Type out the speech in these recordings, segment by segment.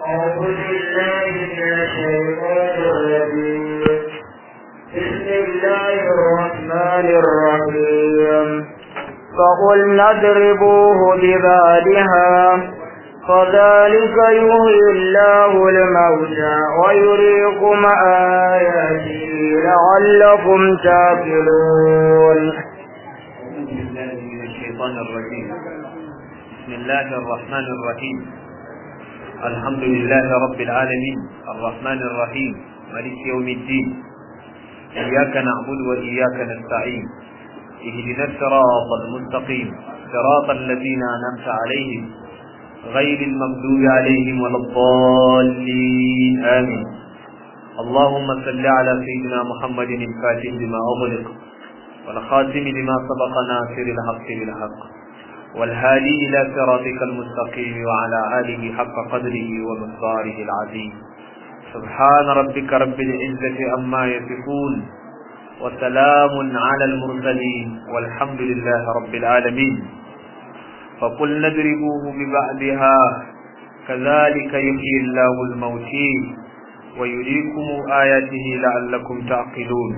أعوذ بالله من الشيطان الرجيم بسم الله الرحمن الرحيم فقلنا اضربوه ببعدها فذلك يحيي الله الموتى ويريكم آياته لعلكم تعقلون أعوذ بالله من الشيطان الرجيم بسم الله الرحمن الرحيم الحمد لله رب العالمين الرحمن الرحيم ملك يوم الدين إياك نعبد وإياك نستعين اهدنا الصراط المستقيم صراط الذين أنعمت عليهم غير المغضوب عليهم ولا الضالين آمين اللهم صل على سيدنا محمد الفاتح لما أغلق والخاتم لما سبق ناصر الحق بالحق والهادي إلى صراطك المستقيم وعلى آله حق قدره ومقداره العظيم سبحان ربك رب العزة عما يصفون وسلام على المرسلين والحمد لله رب العالمين فقل نضربوه ببعدها كذلك يحيي الله الموتين ويريكم آياته لعلكم تعقلون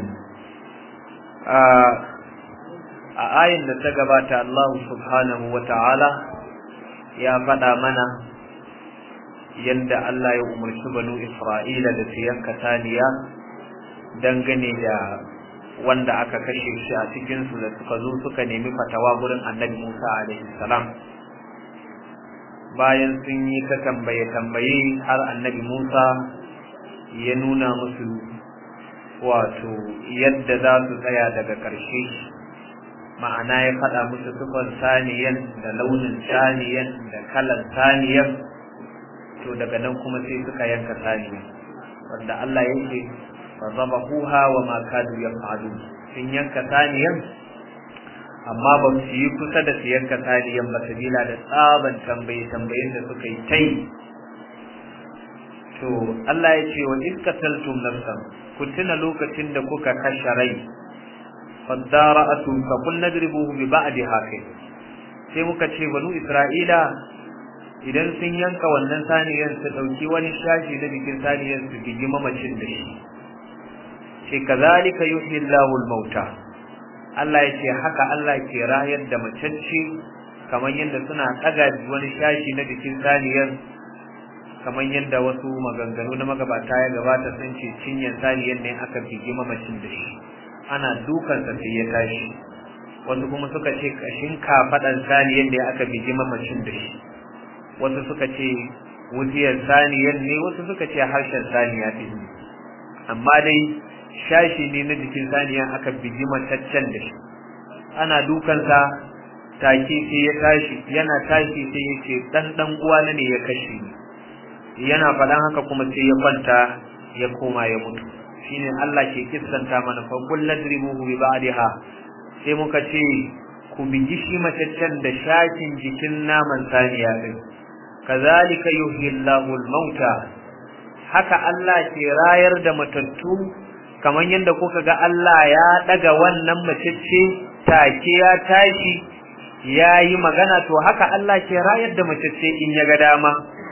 a ayin da ta gabata Allah subhanahu wa ta'ala ya faɗa mana yadda Allah ya umarci banu Isra'ila da su yanka saniya dangane da wanda aka kashe shi a cikinsu da suka zo suka nemi fatawa gurin annabi Musa alaihi salam bayan sun yi ta tambaye-tambaye har annabi Musa ya nuna musu wato yadda za su tsaya daga ƙarshe ma'ana ya faɗa musu sufan saniyan da launin saniyan da kalan saniyan to daga nan kuma sai suka yanka saniyan wanda Allah ya ce fa zabahuha wa ma kadu yaf'alun sun yanka saniyan amma ba su yi kusa da su yanka saniyan ba sabila da tsaban tambaye tambayen da suka yi tai to Allah ya ce wa iskataltum nafsan ku tuna lokacin da kuka kashe rai fadara'atu fa kun nadribuhu bi ba'di hakai sai muka ce banu isra'ila idan sun yanka wannan saniyan su dauki wani shashi na bikin saniyan su bigi mamacin da shi ce kazalika yuhyi Allahu al-mauta Allah ya ce haka Allah ke rayar da macacce kamar yadda suna tsaga wani shashi na bikin saniyan kamar yadda wasu maganganu na magabata ya gabata sun ce cinyar saniyar ne aka bigi mamacin da shi ana dukansa sai ya tashi wasu kuma suka ce kashin kafaɗan saniyar ne aka bigi mamacin da shi wasu suka ce wuciyar saniyar ne wasu suka ce harshen saniya ɗin ne amma dai shashi ne na jikin saniya aka bigi mataccen da shi ana dukansa take sai ya tashi yana tashi sai ya ce ɗan ɗan uwana ne ya kashe ni yana faɗan haka kuma sai ya kwanta ya koma ya mutu shine Allah ke kissanta mana fa kul ladribuhu bi ba'daha sai muka ce ku bigi shi mataccen da shakin jikin naman saniya din kazalika yuhyi Allahu al-mauta haka Allah ke rayar da matattu kamar yadda kuka ga Allah ya daga wannan matacce take ya tashi ya yi magana to haka Allah ke rayar da matacce in ya ga dama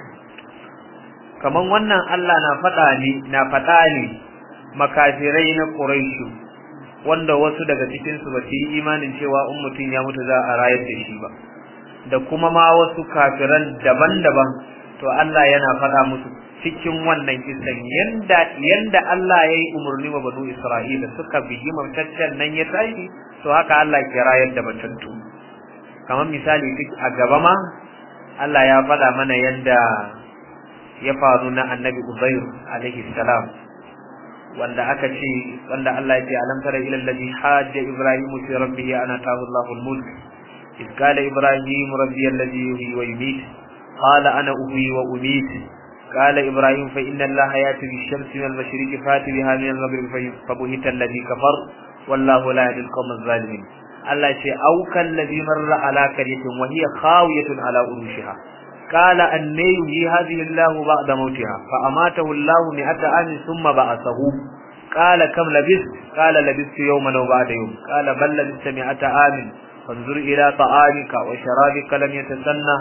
kaman wannan Allah na faɗa ne na faɗa ne makafirai na Quraishu wanda wasu daga cikin su ba su yi imanin cewa in mutum ya mutu za a rayar da shi ba da kuma ma wasu kafiran daban-daban to Allah yana faɗa musu cikin wannan kisan yanda yanda Allah ya yi umarni wa banu Isra'ila suka bigi mataccen nan ya tashi to haka Allah ke rayar da matattu kamar misali a gaba ma Allah ya faɗa mana yanda ya faru na annabi Uzair alaihi salam wanda aka ce wanda Allah ya ce alam tara ila alladhi hajja ibrahim fi rabbih ana tahu Allahu al-mulk إذ قال إبراهيم ربي الذي يحيي ويميت قال أنا أحيي وأميت قال إبراهيم فإن الله يأتي بالشمس من المشرق فات بها من المغرب فبهت الذي كفر والله لا يهدي القوم الظالمين الله شيء أو كالذي مر على قرية وهي خاوية على أروشها قال أن يحيي هذه الله بعد موتها فأماته الله مئة عام ثم بعثه قال كم لبثت قال لبثت يوما أو بعد يوم قال بل لبثت مئة عام فانظر إلى طعامك وشرابك لم يتسنى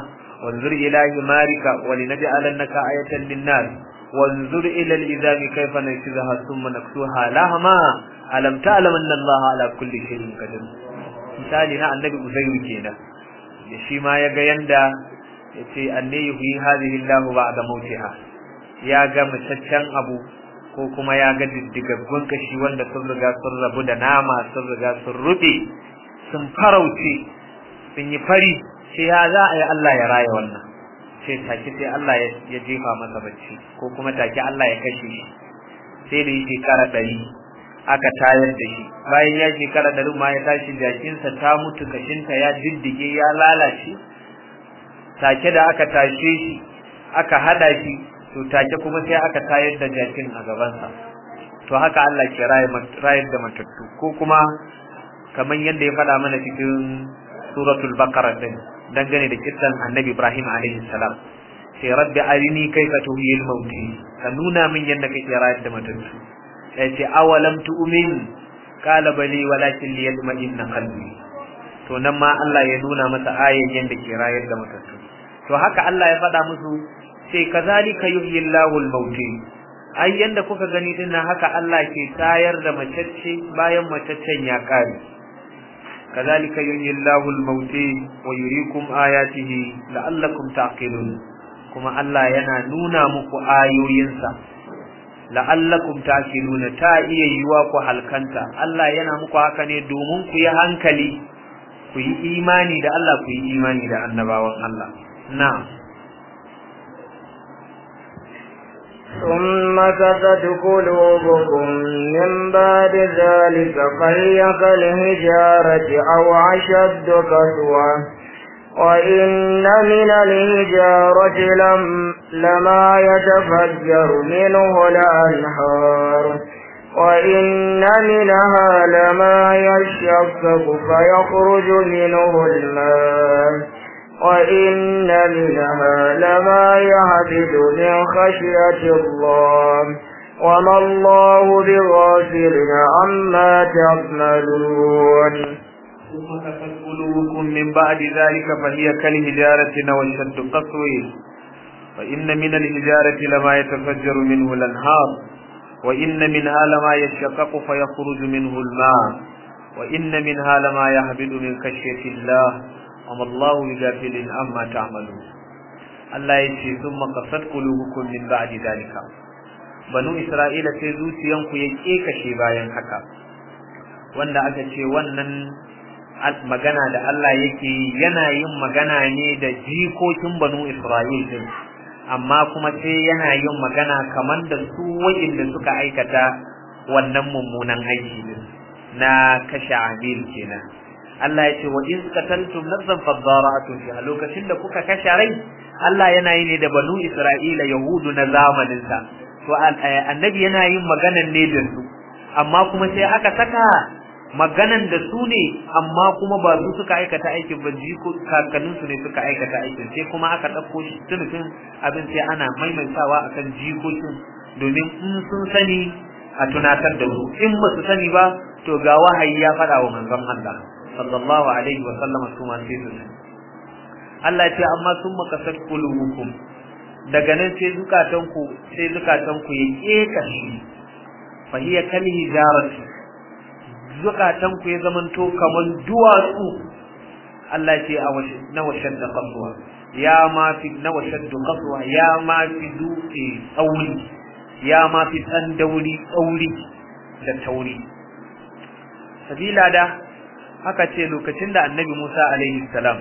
wanzur ila himarika wa linaj'alannaka ayatan lin-nas wanzur ila al-izam kayfa nashizaha thumma naksuha lahma alam ta'lam anna Allah ala kulli shay'in qadir misali na annabi uzairu kenan da shi ma yaga yanda yace anne yuhi hadhihi Allah ba'da mautiha ya ga mutaccen abu ko kuma ya ga diddigaggun kashi wanda sun riga sun rabu da nama sun riga sun rube sun farauce sun yi fari sai ya za a yi Allah ya raya wannan sai take sai Allah ya jefa masa bacci ko kuma take Allah ya kashe shi sai da yi shekara ɗari aka tayar da shi bayan ya shekara ɗari ma ya tashi jakinsa ta mutu kashinta ya diddige ya lalace take da aka tashe shi aka hada shi to take kuma sai aka tayar da jakin a gabansa to haka Allah ke rayar da matattu ko kuma kamar yadda ya faɗa mana cikin suratul baqara din dangane da kissan annabi Ibrahim alaihi salam sai rabbi arini kaifa tuhyil mauti ka nuna min yadda kake rayar da matattu sai ce awalam tu'min qala bali walakin liyatma'inna qalbi to nan ma Allah ya nuna masa ayan yadda ke rayar da matattu to haka Allah ya faɗa musu sai kazalika yuhyillahu al-mauti ai yanda kuka gani dinnan haka Allah ke tayar da macece bayan macaccen ya kare kazalika yuhyillahu al-mauti wa yuriikum ayatihi la'allakum taqilun kuma Allah yana nuna muku ayoyinsa la'allakum taqiluna ta iya yiwa ku halkanta Allah yana muku haka ne domin ku yi hankali ku yi imani da Allah ku yi imani da annabawan Allah na'am ثم كست قلوبكم من بعد ذلك فهي كالهجارة أو أشد كسوة وإن من الهجارة لم لما يتفجر منه الأنهار وإن منها لما يشقق فيخرج منه الماء وإن منها لما يهبد من خشية الله وما الله بغافل عما تعملون ثم كفت قلوبكم من بعد ذلك فهي كالهجارة وشد قسوه وإن من الهجارة لما يتفجر منه الأنهار وإن منها لما يشقق فيخرج منه الماء وإن منها لما يهبد من خشية الله وما الله بغافل عما تعملون Allah ya ce sun makasar kulubukum min ba'di dalika banu isra'ila sai zuciyanku ya kekashe bayan haka wanda aka ce wannan magana da Allah yake yana yin magana ne da jikokin banu isra'il din amma kuma sai yana yin magana kamar da su wa'inda suka aikata wannan mummunan aiki din na kashe abil kenan Allah ya ce wa in qataltum nafsan fadara'atun fi lokacin da kuka kashe rai Allah yana yi ne da banu Isra'ila Yahudu na zamanin sa to annabi yana yin maganan ne da su amma kuma sai aka saka maganan da su ne amma kuma ba su suka aikata aikin ba jiko kakannin su ne suka aikata aikin sai kuma aka ɗauko shi tunufin abin sai ana maimaitawa akan jikokin domin in sun sani a tunatar da su in ba su sani ba to ga wahayi ya faɗa wa manzon Allah sallallahu alaihi wa sallama su ma sai su Allah ce amma sun makasar kulubukum daga nan sai zukatanku sai zukatanku ya kekashi fa hiya kal hijarati zukatanku ya zamanto kaman duwatsu Allah ce a washe na washen da kasuwa ya ma fi na washen da kasuwa ya ma fi dutse tsauri ya ma fi tsandauri tsauri da tauri sabila da haka ce lokacin da annabi Musa alaihi salam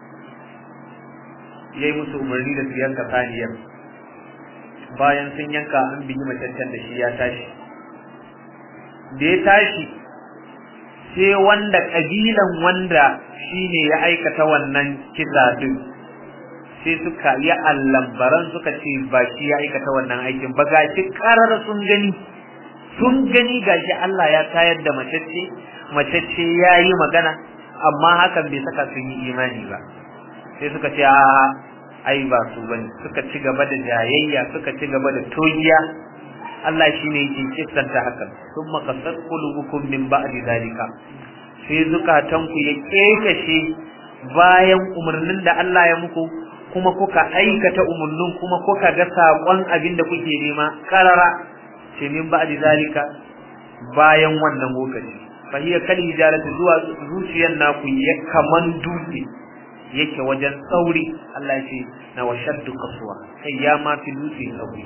yayi musu umarni da su yanka saniyar bayan sun yanka an bigi macaccen da shi ya tashi da ya tashi sai wanda kabilan wanda shine ya aikata wannan kisa din sai suka yi allambaran suka ce ba shi ya aikata wannan aikin ba gashi karar sun gani sun gani gashi Allah ya tayar da macece macece ya yi magana amma hakan bai saka sun yi imani ba sai suka ce a ai ba su bane suka ci gaba da jayayya suka ci gaba da togiya Allah shine yake kissanta hakan thumma qasat qulubukum min ba'di zalika sai zukatan ku ya kekashe bayan umarnin da Allah ya muku kuma kuka aikata umurnin kuma kuka ga sakon abin da kuke nema karara ce min ba'di zalika bayan wannan lokaci fa hiya kal hijaratu zuwa zuciyar naku ya kaman dutse yake wajen tsauri Allah ya ce na washaddu kasuwa kai ya ma fi dutse tsauri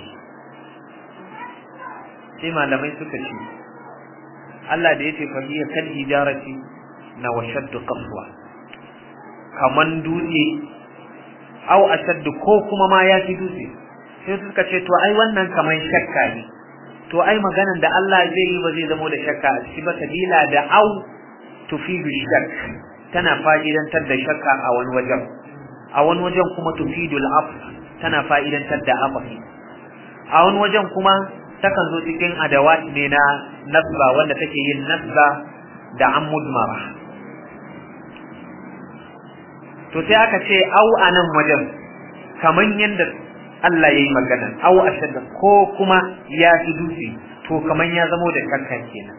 sai malamai suka ce Allah da yace fa hiya kal hijarati na washaddu kasuwa kaman dutse au ashaddu ko kuma ma ya fi dutse sai suka ce to ai wannan kaman shakka ne to ai maganan da Allah zai yi ba zai zamo da shakka a ciki ba sabila da au tufidu shakk tana fa'idantar da shakka a wani wajen a wani wajen kuma tufidu al tana fa'idantar da afafi a wani wajen kuma takan zo cikin adawat ne na nasba wanda take yin nasba da ammud mara to sai aka ce au anan wajen kaman yanda Allah yayi magana au ashadda ko kuma ya fi dutse to kaman ya zamo da shakkan kenan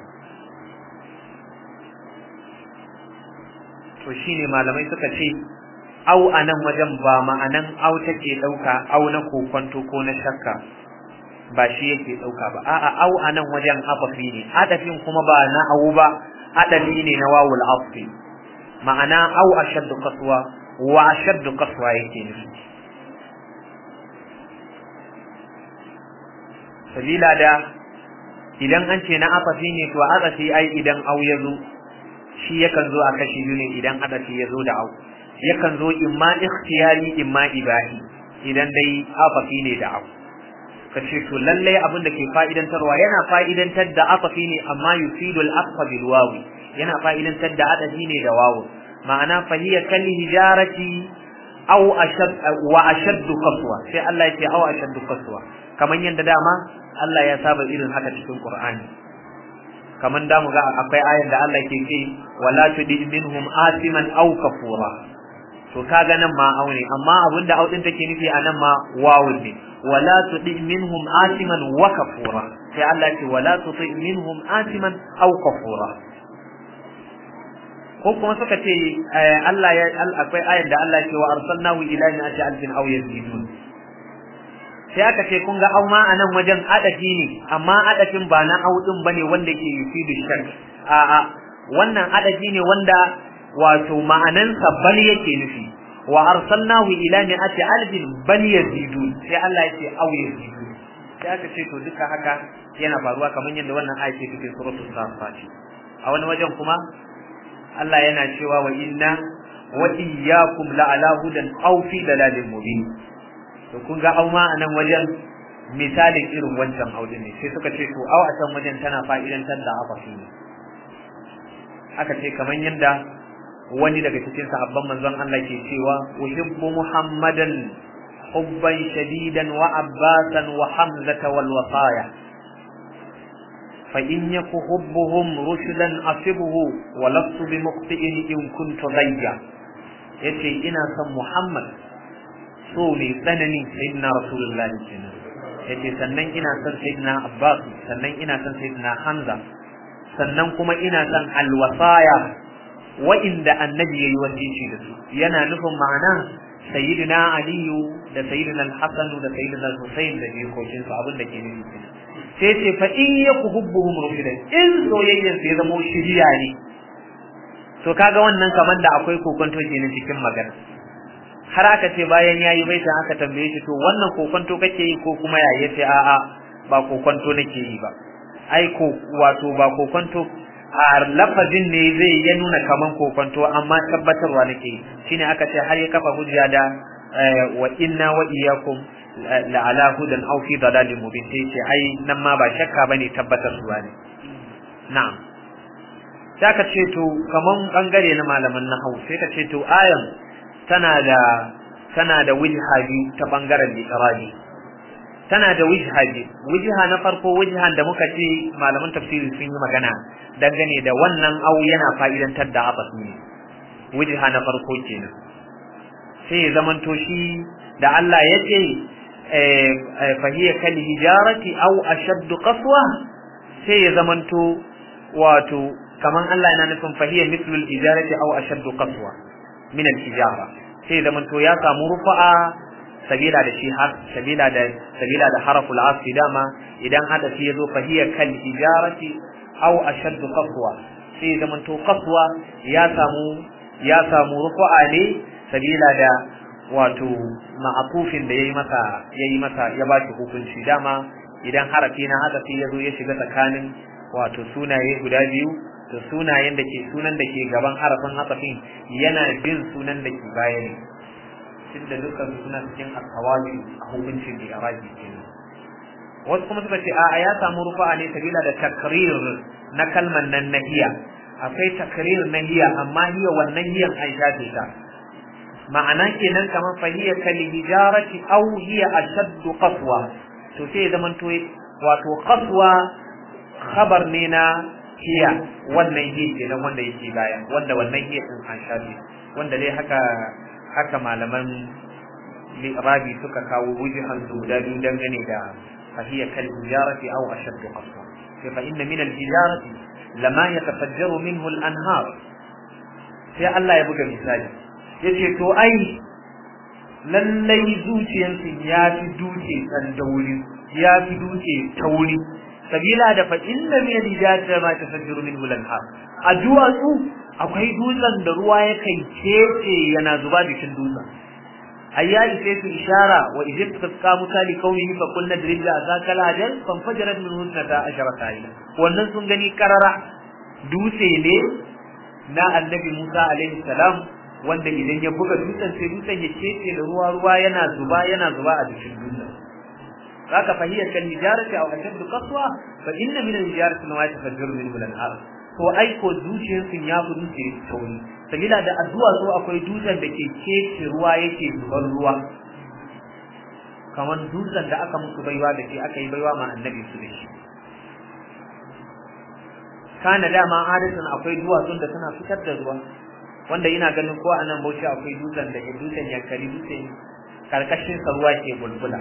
to shine malamai suka ce au anan wajen ba ma'anan au take dauka au na kokonto ko na shakka ba shi yake dauka ba a'a au anan wajen afafi ne adafin kuma ba na au ba adafi ne na wawul afi ma'ana au ashaddu qaswa wa ashaddu qaswa yake nufi sabila da idan an ce na afafi ne to afafi ai idan au ya zo shi yakan zo a kashi biyu ne idan adafi ya zo da au yakan zo imma ikhtiyari imma ibahi idan dai afafi ne da au ka ce to lallai abin da ke fa'idantarwa yana fa'idantar da afafi ne amma yufidul aqfa bil wawi yana fa'idantar da adafi ne da wawu ma'ana fahiya kal hijarati aw ashad wa ashaddu qaswa sai Allah ya ce aw ashaddu qaswa kaman yanda dama Allah ya saba irin haka cikin Qur'ani kaman da mu ga akwai ayar da Allah ke ce wala tudi minhum asiman aw kafura to kaga nan ma aune amma abinda audin take nufi a nan ma wawun ne wala tudi minhum asiman wa kafura sai Allah ce wala tudi minhum asiman aw kafura ko kuma suka ce Allah ya akwai ayar da Allah ce wa arsalnahu ila mi'ati alfin aw yazidun sai aka ce kun ga au ma anan wajen adafi ne amma adafin ba na au din bane wanda ke yufidu shak a a wannan adafi ne wanda wato ma'anansa bal yake nufi wa arsalnahu ila mi'ati alfin bal yazidun sai Allah ya ce au yazidun sai aka ce to duka haka yana faruwa kamar yadda wannan ayat ke cikin suratul safat a wani wajen kuma Allah yana cewa wa inna wa iyyakum la'ala hudan aw fi dalalin mubin to kun ga au ma a nan wajen misalin irin wancan audin ne sai suka ce to au a can wajen tana fa'idantar da afafi ne aka ce kamar yadda wani daga cikin sahabban manzon Allah ke cewa uhibbu muhammadan hubban shadidan wa abbasan wa hamzata wal wasaya fa in yaku hubbuhum rushdan asibuhu wa lastu bi muqti'in in kuntu ghayya yace ina son muhammad so mai tsanani sayyidina rasulullahi kenan yace sannan ina son sayyidina abbas sannan ina son sayyidina hamza sannan kuma ina son alwasaya wa'inda annabi yayi wasici da su yana nufin ma'ana sayyidina aliyu da sayyidina al-hasan da sayyidina al-husayn da jikokin su abin da ke nufi kenan sai ce fa in yakuhubbuhum rufidan in soyayyen sai zama shiriya ne to kaga wannan kamar da akwai kokonto kenan cikin magana har aka ce bayan yayi baitan aka tambaye shi to wannan kokonto kake yi ko kuma ya yace a'a ba kokonto nake yi ba ai ko wato ba kokonto a lafazin ne zai ya nuna kaman kokonto amma tabbatarwa nake yi shine aka ce har ya kafa hujja da wa inna wa iyyakum la ala hudan aw fi dalalin mubin sai ce ai nan ma ba shakka bane tabbatarwa ne na'am sai ka ce to kaman bangare na malaman nahwu sai ka ce to ayan tana da tana da wujha biyu ta bangaren liqrabi tana da wujha biyu wujha na farko wujhan da muka ce malaman tafsiri sun yi magana dangane da wannan au yana fa'idantar da abas ne wujha na farko kenan sai ya zamanto shi da Allah ya ce fahiya kal hijarati aw ashaddu qaswa sai ya zamanto wato kaman Allah yana nufin fahiya mithlu al hijarati aw ashaddu qaswa min al hijara sai zaman to ya samu rufa'a sabila da shi har sabila da sabila da haraful asfi dama idan hadafi yazo fa hiya kal hijarati aw ashaddu qaswa sai zaman to qaswa ya samu ya samu rufa'a ne sabila da wato ma'atufin da yayi masa yayi masa ya ba shi hukunci dama idan harafi na hadafi yazo ya shiga tsakanin wato sunaye guda biyu to sunayen da ke sunan da ke gaban harafin hadafin yana bin sunan da ke baya ne tunda dukkan suna cikin alhawaji a hukuncin da arabi kenan wasu kuma suka ce a ya samu rufa'a ne sabila da takrir na kalmar nan nahiya akwai takrir nahiya amma hiya wannan hiyan an shafe ta ma'ana kenan kamar fahiya kal hijarati aw hiya ashaddu qaswa to sai zaman to wato qaswa khabar ne na hiya wannan hiya kenan wanda yake baya wanda wannan hiya din an shafe wanda dai haka haka malaman rabi suka kawo wujuhan su guda biyu dangane da fahiya kal hijarati aw ashaddu qaswa fa inna min al hijarati lama yatafajjaru minhu al anhar sai Allah ya buga misali yace to ai lallai zuciyarsu ya fi duce tsandauri ya fi duce tauri sabila da fa inna min al-hijati ma tafajjaru minhu al-anhar a duwatsu akwai dutsen da ruwa ya kai kece yana zuba jikin dutsen ayya sai su ishara wa idh tasqa musa li qawmihi fa qulna drib la zakal ajal fa fajarat min husnata asharata ayna wannan sun gani karara dutse ne na annabi Musa alaihi salam wanda idan ya buga dutsen sai dutsen ya kece da ruwa ruwa yana zuba yana zuba a jikin dutsen zaka fahiyar kan hijarati aw ashaddu qaswa fa inna min al-hijarati ma yatafajjaru minhu al-anhar to ai ko zuciyar sun ya fi dutse tauri sabila da addu'a so akwai dutsen da ke kece ruwa yake zubar ruwa kamar dutsen da aka musu baiwa da ke aka yi baiwa ma annabi su da shi kana dama adatan akwai duwatsun da suna fitar da ruwa wanda ina ganin ko a nan bauchi akwai dutsen da ke dutsen yankari dutsen karkashin sa ruwa ke bulbula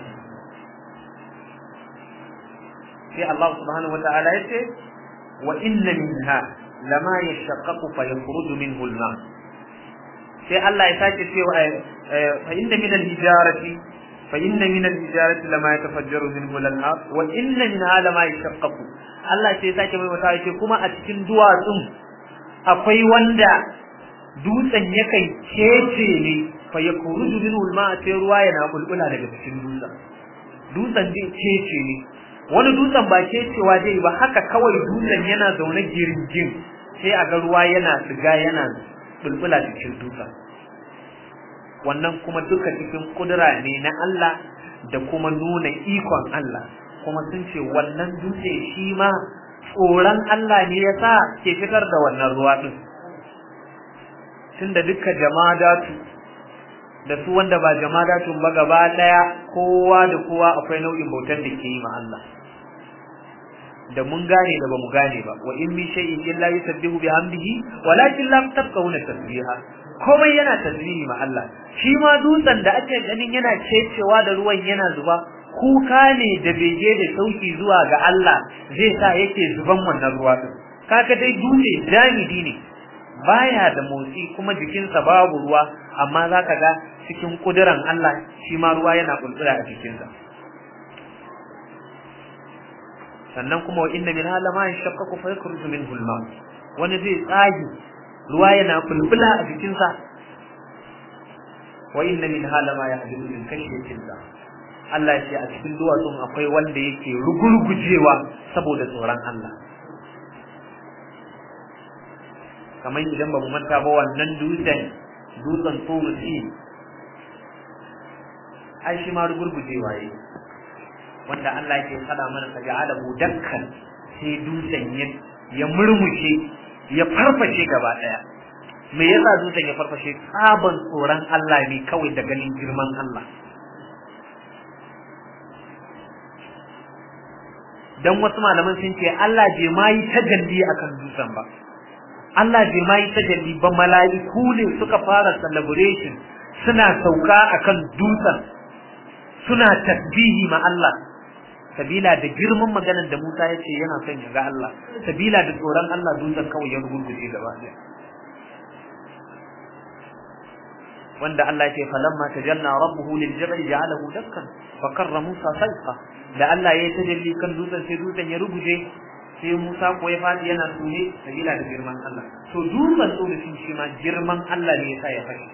sai Allah subhanahu wata'ala ya ce wa inna minha lama yashaqqaqu fa yakhruju minhu al-ma sai Allah ya sake cewa fa inna min al-hijarati fa inna min al-hijarati lama yatafajjaru minhu al-anhar wa inna minha lama yashaqqaqu Allah sai ya sake mai wata ce kuma a cikin duwatsun akwai wanda dutsen yakan kece ne fa yakhruju minhu al-ma sai ruwa yana bulbula daga cikin dutsen dutsen zai kece ne wani dutsen ba ke cewa zai ba haka kawai dutsen yana zaune giringin sai a ga ruwa yana tsiga yana bulbula cikin dutsen wannan kuma duka cikin kudura ne na Allah da kuma nuna ikon Allah kuma sun ce wannan dutse shi ma tsoron Allah ne ya sa ke fitar da wannan ruwa din tunda duka jamadatu da su wanda ba jamadatun ba gaba daya kowa da kowa akwai nau'in bautan da ke yi ma Allah da mun gane da bamu gane ba wa in min shay'in illa yusabbihu bihamdihi walakin la tafqahuna tasbiha komai yana tasbihi ma Allah shi ma dutsen da ake ganin yana cecewa da ruwan yana zuba kuka ne da bege da sauki zuwa ga Allah zai sa yake zuban wannan ruwa din kaga dai dutse jamidi ne baya da motsi kuma jikinsa babu ruwa amma zaka ga cikin kudiran Allah shi ma ruwa yana kulkula a jikinsa sannan kuma wa inna min hala ma yashaqqaqu fa yakhruju minhu al-ma wani zai tsagi ruwa yana bulbula a jikin sa wa inna min hala ma yahdimu min kashyatin sa Allah ya ce a cikin duwatsun akwai wanda yake rugurgujewa saboda tsoron Allah kamar idan ba mu manta ba wannan dutsen dutsen tsorusi ai shi ma rugurgujewa yake wanda Allah ke fada mana ka ja'ala dakkan sai dutsen ya ya murmushe ya farfashe gaba daya me yasa dutsen ya farfashe tsaban tsoron Allah ne kawai da ganin girman Allah dan wasu malaman sun ce Allah bai ma yi tajalli akan dutsen ba Allah bai ma yi tajalli ba mala'iku ne suka fara celebration suna sauka akan dutsen suna tasbihi ma Allah sabila da girman maganar da Musa ya ce yana son ya ga Allah sabila da tsoron Allah dutsen kawai ya rugurguje gaba ɗaya wanda Allah ya ce falamma tajalla rabbuhu lil jabal ja'alahu dakkan fa karra Musa sayqa da Allah ya tajalli kan dutsen sai dutsen ya ruguje sai Musa ko ya fadi yana sune sabila da girman Allah to dutsen tsoro shi shi ma girman Allah ne yasa ya fashi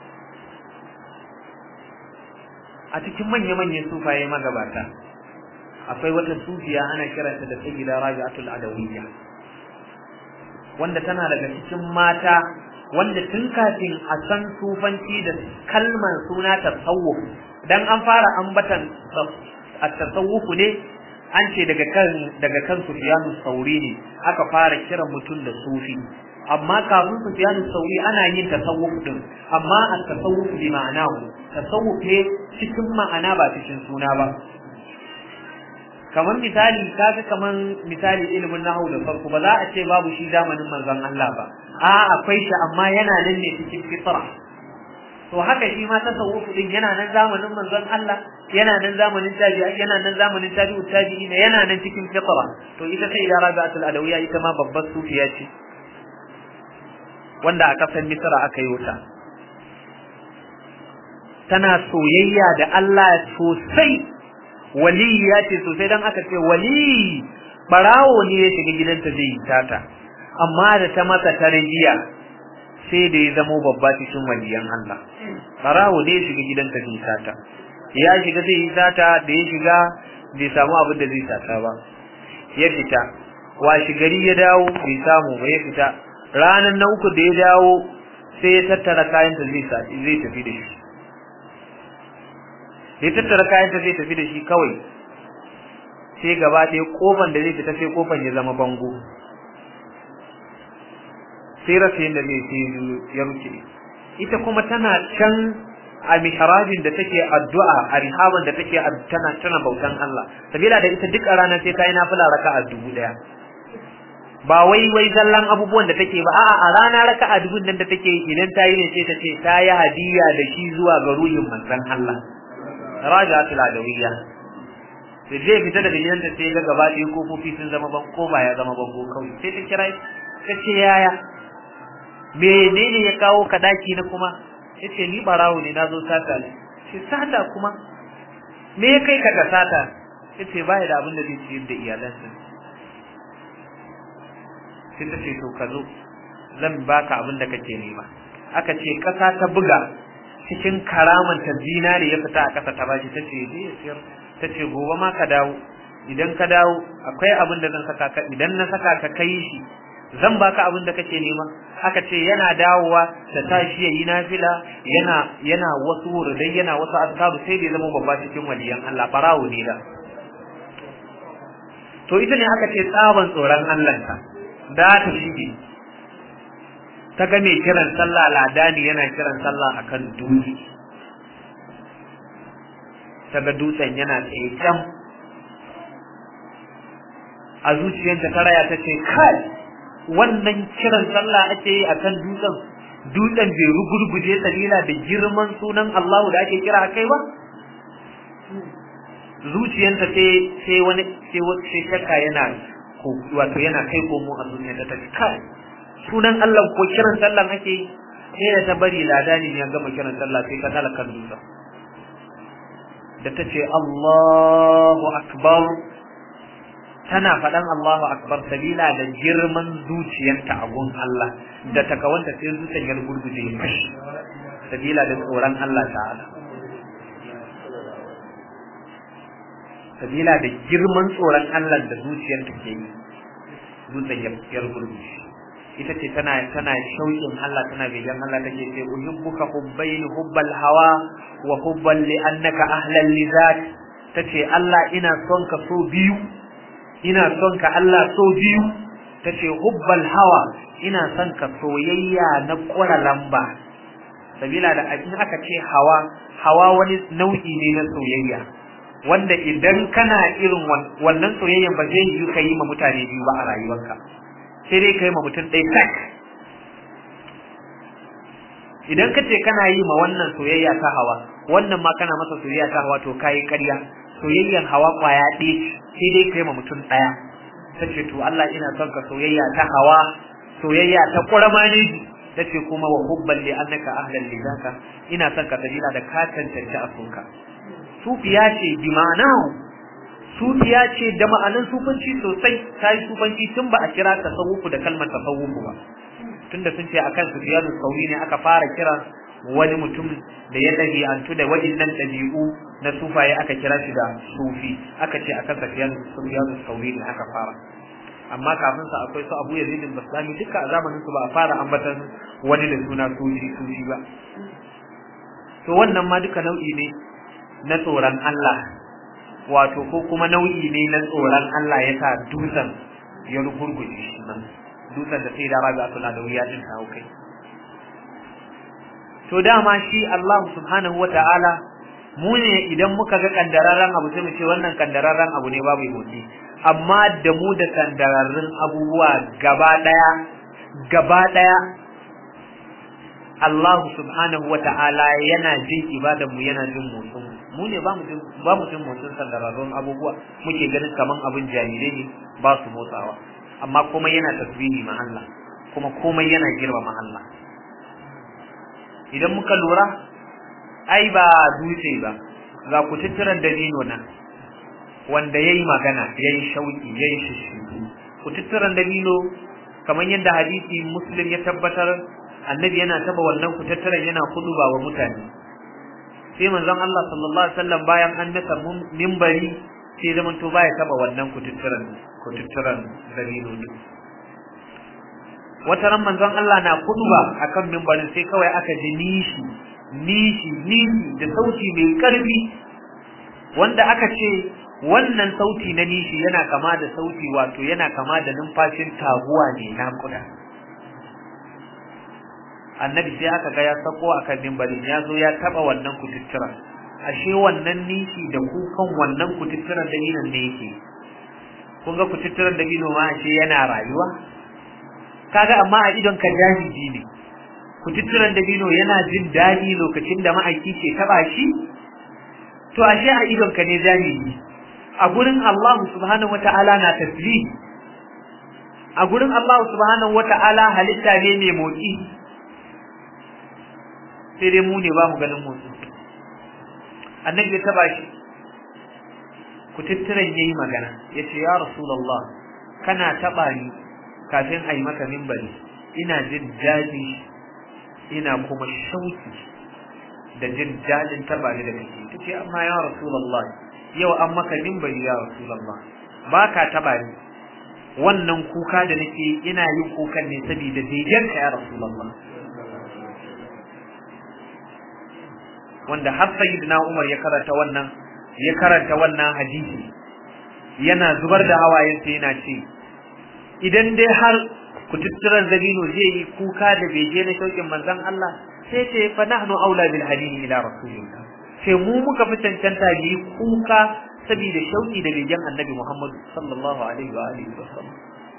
a cikin manya-manyan sufaye magabata akwai wata sufiya ana kiranta da sayyida rabi'atul adawiyya wanda tana daga cikin mata wanda tun kafin a san sufanci da kalmar suna tasawuf dan an fara ambatan at-tasawuf ne an ce daga kan daga kan Sufyanu Sauri ne aka fara kiran mutum da sufi amma kafin Sufyanu Sauri ana yin tasawuf din amma at-tasawuf bi ma'anahu tasawuf ne cikin ma'ana ba cikin suna ba kamar misali kaga kamar misali ilimin nahwu da farko ba za a ce babu shi zamanin manzon Allah ba a akwai shi amma yana nan ne cikin fitra to haka shi ma tasawuf din yana nan zamanin manzon Allah yana nan zamanin tabi'i yana nan zamanin tabi'u tabi'ina yana nan cikin fitra to ita sai da Rabi'atul Adawiyya ita ma babbar sufiya ce wanda a kasar Misra aka yi wuta tana soyayya da Allah sosai waliya ce sosai dan aka ce wali barawo ne ya shiga gidanta zai yi tata amma da ta masa tarbiyya sai da ya zamo babba cikin waliyan Allah barawo ne ya shiga gidanta zai yi tata ya shiga zai yi tata da ya shiga bai samu abin da zai tata ba ya fita washi gari ya dawo bai samu ba ya fita ranar na uku da ya dawo sai ya tattara kayanta zai zai tafi da shi ya tattara kayanta zai tafi da shi kawai sai gaba ɗaya kofan da zai fita sai kofan ya zama bango sai rasa yadda zai sai ya rufe ita kuma tana can a mihrabin da take addu'a a rihaban da take tana tana bautan Allah sabila da ita duk a rana sai ta yi nafila raka'a dubu daya ba wai wai zallan abubuwan da take ba a'a a rana raka'a dubu nan da take idan ta yi ne sai ta ce ta yi hadiya da shi zuwa ga ruhin manzon Allah rajatul adawiyya sai zai fita daga gidan ta sai ga gaba ɗaya kofofi sun zama ban ko ba ya zama bango kawai sai ta kira ta ce yaya menene ya kawo ka daki na kuma yace ni barawo ne nazo sata ne shi sata kuma me ya kai ka ga sata yace baya da abin da zai ciyar da iyalansa sai ta ce to ka zo zan baka abin da kake nema aka ce kasa ta buga cikin karaman ta zinare ya fita a kasa ta bashi ta ce je ya siyar ta ce gobe ma ka dawo idan ka dawo akwai abin da zan saka ka idan na saka ka kai shi zan baka abin da kake nema aka ce yana dawowa ta tashi yayi nafila yana yana wasu wurdai yana wasu azkaru sai da zama babba cikin waliyan Allah barawo ne da to ita ne aka ce tsaban tsoron Allah ta da ta shige ta ga mai kiran sallah ladani yana kiran sallah akan dutse ta ga dutsen yana tsaye can a zuciyarta ta raya ta ce kai wannan kiran sallah ake yi akan dutsen dutsen bai rugurguje sabila da girman sunan Allah da ake kira akai ba zuciyarta sai sai wani sai shakka yana wato yana kai komo a zuciyarta ta ce kai sunan Allah ko kiran sallah ake yi sai da ta bari ladani ya gama kiran sallah sai ta talakan dutsen da ta ce Allahu akbar tana faɗan Allahu akbar sabila da girman zuciyarta a gun Allah da takawanta sai zuciyar ya gurguje ya fashi sabila da tsoron Allah ta'ala sabila da girman tsoron Allah da zuciyarta ke yi zuciyar ya gurguje ita ce tana tana shauƙin Allah tana begen Allah take ce uhibbuka hubbayn hubbal hawa wa hubban li annaka ahlan li zat tace Allah ina son ka so biyu ina son ka Allah so biyu tace hubbal hawa ina son ka soyayya na kura lamba sabila da in aka ce hawa hawa wani nau'i ne na soyayya wanda idan kana irin wannan soyayyan ba zai yi ka yi ma mutane biyu ba a rayuwarka sai dai kai ma mutum ɗaya tak idan ka ce kana yi ma wannan soyayya ta hawa wannan ma kana masa soyayya ta hawa to kayi ƙarya soyayyan hawa ƙwaya ɗaya sai dai kai ma mutum ɗaya ta ce to Allah ina son ka soyayya ta hawa soyayya ta ƙurama ne tace kuma wa hubban li annaka ahlan li zaka ina son ka sabila da ka tantance asunka sufiya ce bi ma'anahu sufiya ce da ma'anan sufanci sosai ta yi sufanci tun ba a kira tasawufu da kalmar tasawufu ba tunda sun ce akan sufiyanu sauri ne aka fara kira wani mutum da ya ɗabi'antu da waɗannan ɗabi'u na sufaye aka kira shi da sufi aka ce akan sufiyanu sufiyanu sauri ne aka fara amma kafin sa akwai su Abu Yazid al-Bastami duka a zamanin su ba a fara ambatan wani da suna sufi sufi ba to wannan ma duka nau'i ne na tsoron Allah wato ko kuma nau'i ne na tsoron Allah ya sa dutsen ya rugurguje shi nan dutsen da sai da raga suna da wuya din kawo kai to dama shi Allah subhanahu wata'ala mu ne idan muka ga kandararren abu sai mu ce wannan kandararren abu ne babu motsi amma da mu da kandararrun abubuwa gaba daya gaba daya Allah subhanahu wata'ala yana jin ibadan mu yana jin motsin mu ne ba mu jin ba mu jin motsin kandararrun abubuwa muke ganin kaman abin jahilai ne ba su motsawa amma kuma yana tasbihi ma Allah kuma komai yana girmama Allah idan muka lura ai ba dutse ba ga kututturan dalilo nan wanda yayi magana yayi shauki yayi shishi kututturan dalilo kamar yadda hadisi muslim ya tabbatar annabi yana taba wannan kututturan yana kuduba wa mutane sai manzon Allah sallallahu alaihi wasallam bayan an nasa minbari sai zaman to baya taba wannan kututturan kututturan dalilo din wata ran manzon Allah na kuduba akan minbarin sai kawai aka ji nishi nishi nishi da sauti mai karfi wanda aka ce wannan sauti na nishi yana kama da sauti wato yana kama da numfashin taguwa ne na kuda annabi sai aka ga ya sako akan minbarin ya zo ya taba wannan kututturan ashe wannan nishi da kukan wannan kututturan dalilin ne yake kun ga kututturan dabino ma ashe yana rayuwa kaga amma a idon ka jahiji ne kututturan dabino yana jin daɗi lokacin da ma'aiki ke taba shi to ashe a idon ka ne jahiji a gurin Allah subhanahu wata'ala na tasbih a gurin Allah subhanahu wata'ala halitta ne mai motsi sai dai mu ne ba mu ganin motsi annabi ya taba shi kututturan yayi magana yace ya rasulullah kana taba ni kafin a yi maka mimbari ina jin daɗi ina kuma shauki da jin daɗin taba ni da kake tace amma ya rasulullah yau an maka mimbari ya rasulullah ba ka taba ni wannan kuka da nake ina yin kukan ne saboda begen ka ya rasulullah wanda har sayyidina Umar ya karanta wannan ya karanta wannan hadisi yana zubar da hawayensa yana ce idan dai har kututturan zabino zai yi kuka da bege na shaukin manzon Allah sai ce fa nahnu aula bil hadini ila rasulillah sai mu muka fi cancanta yi kuka saboda shauki da begen annabi Muhammad sallallahu alaihi wa alihi wasallam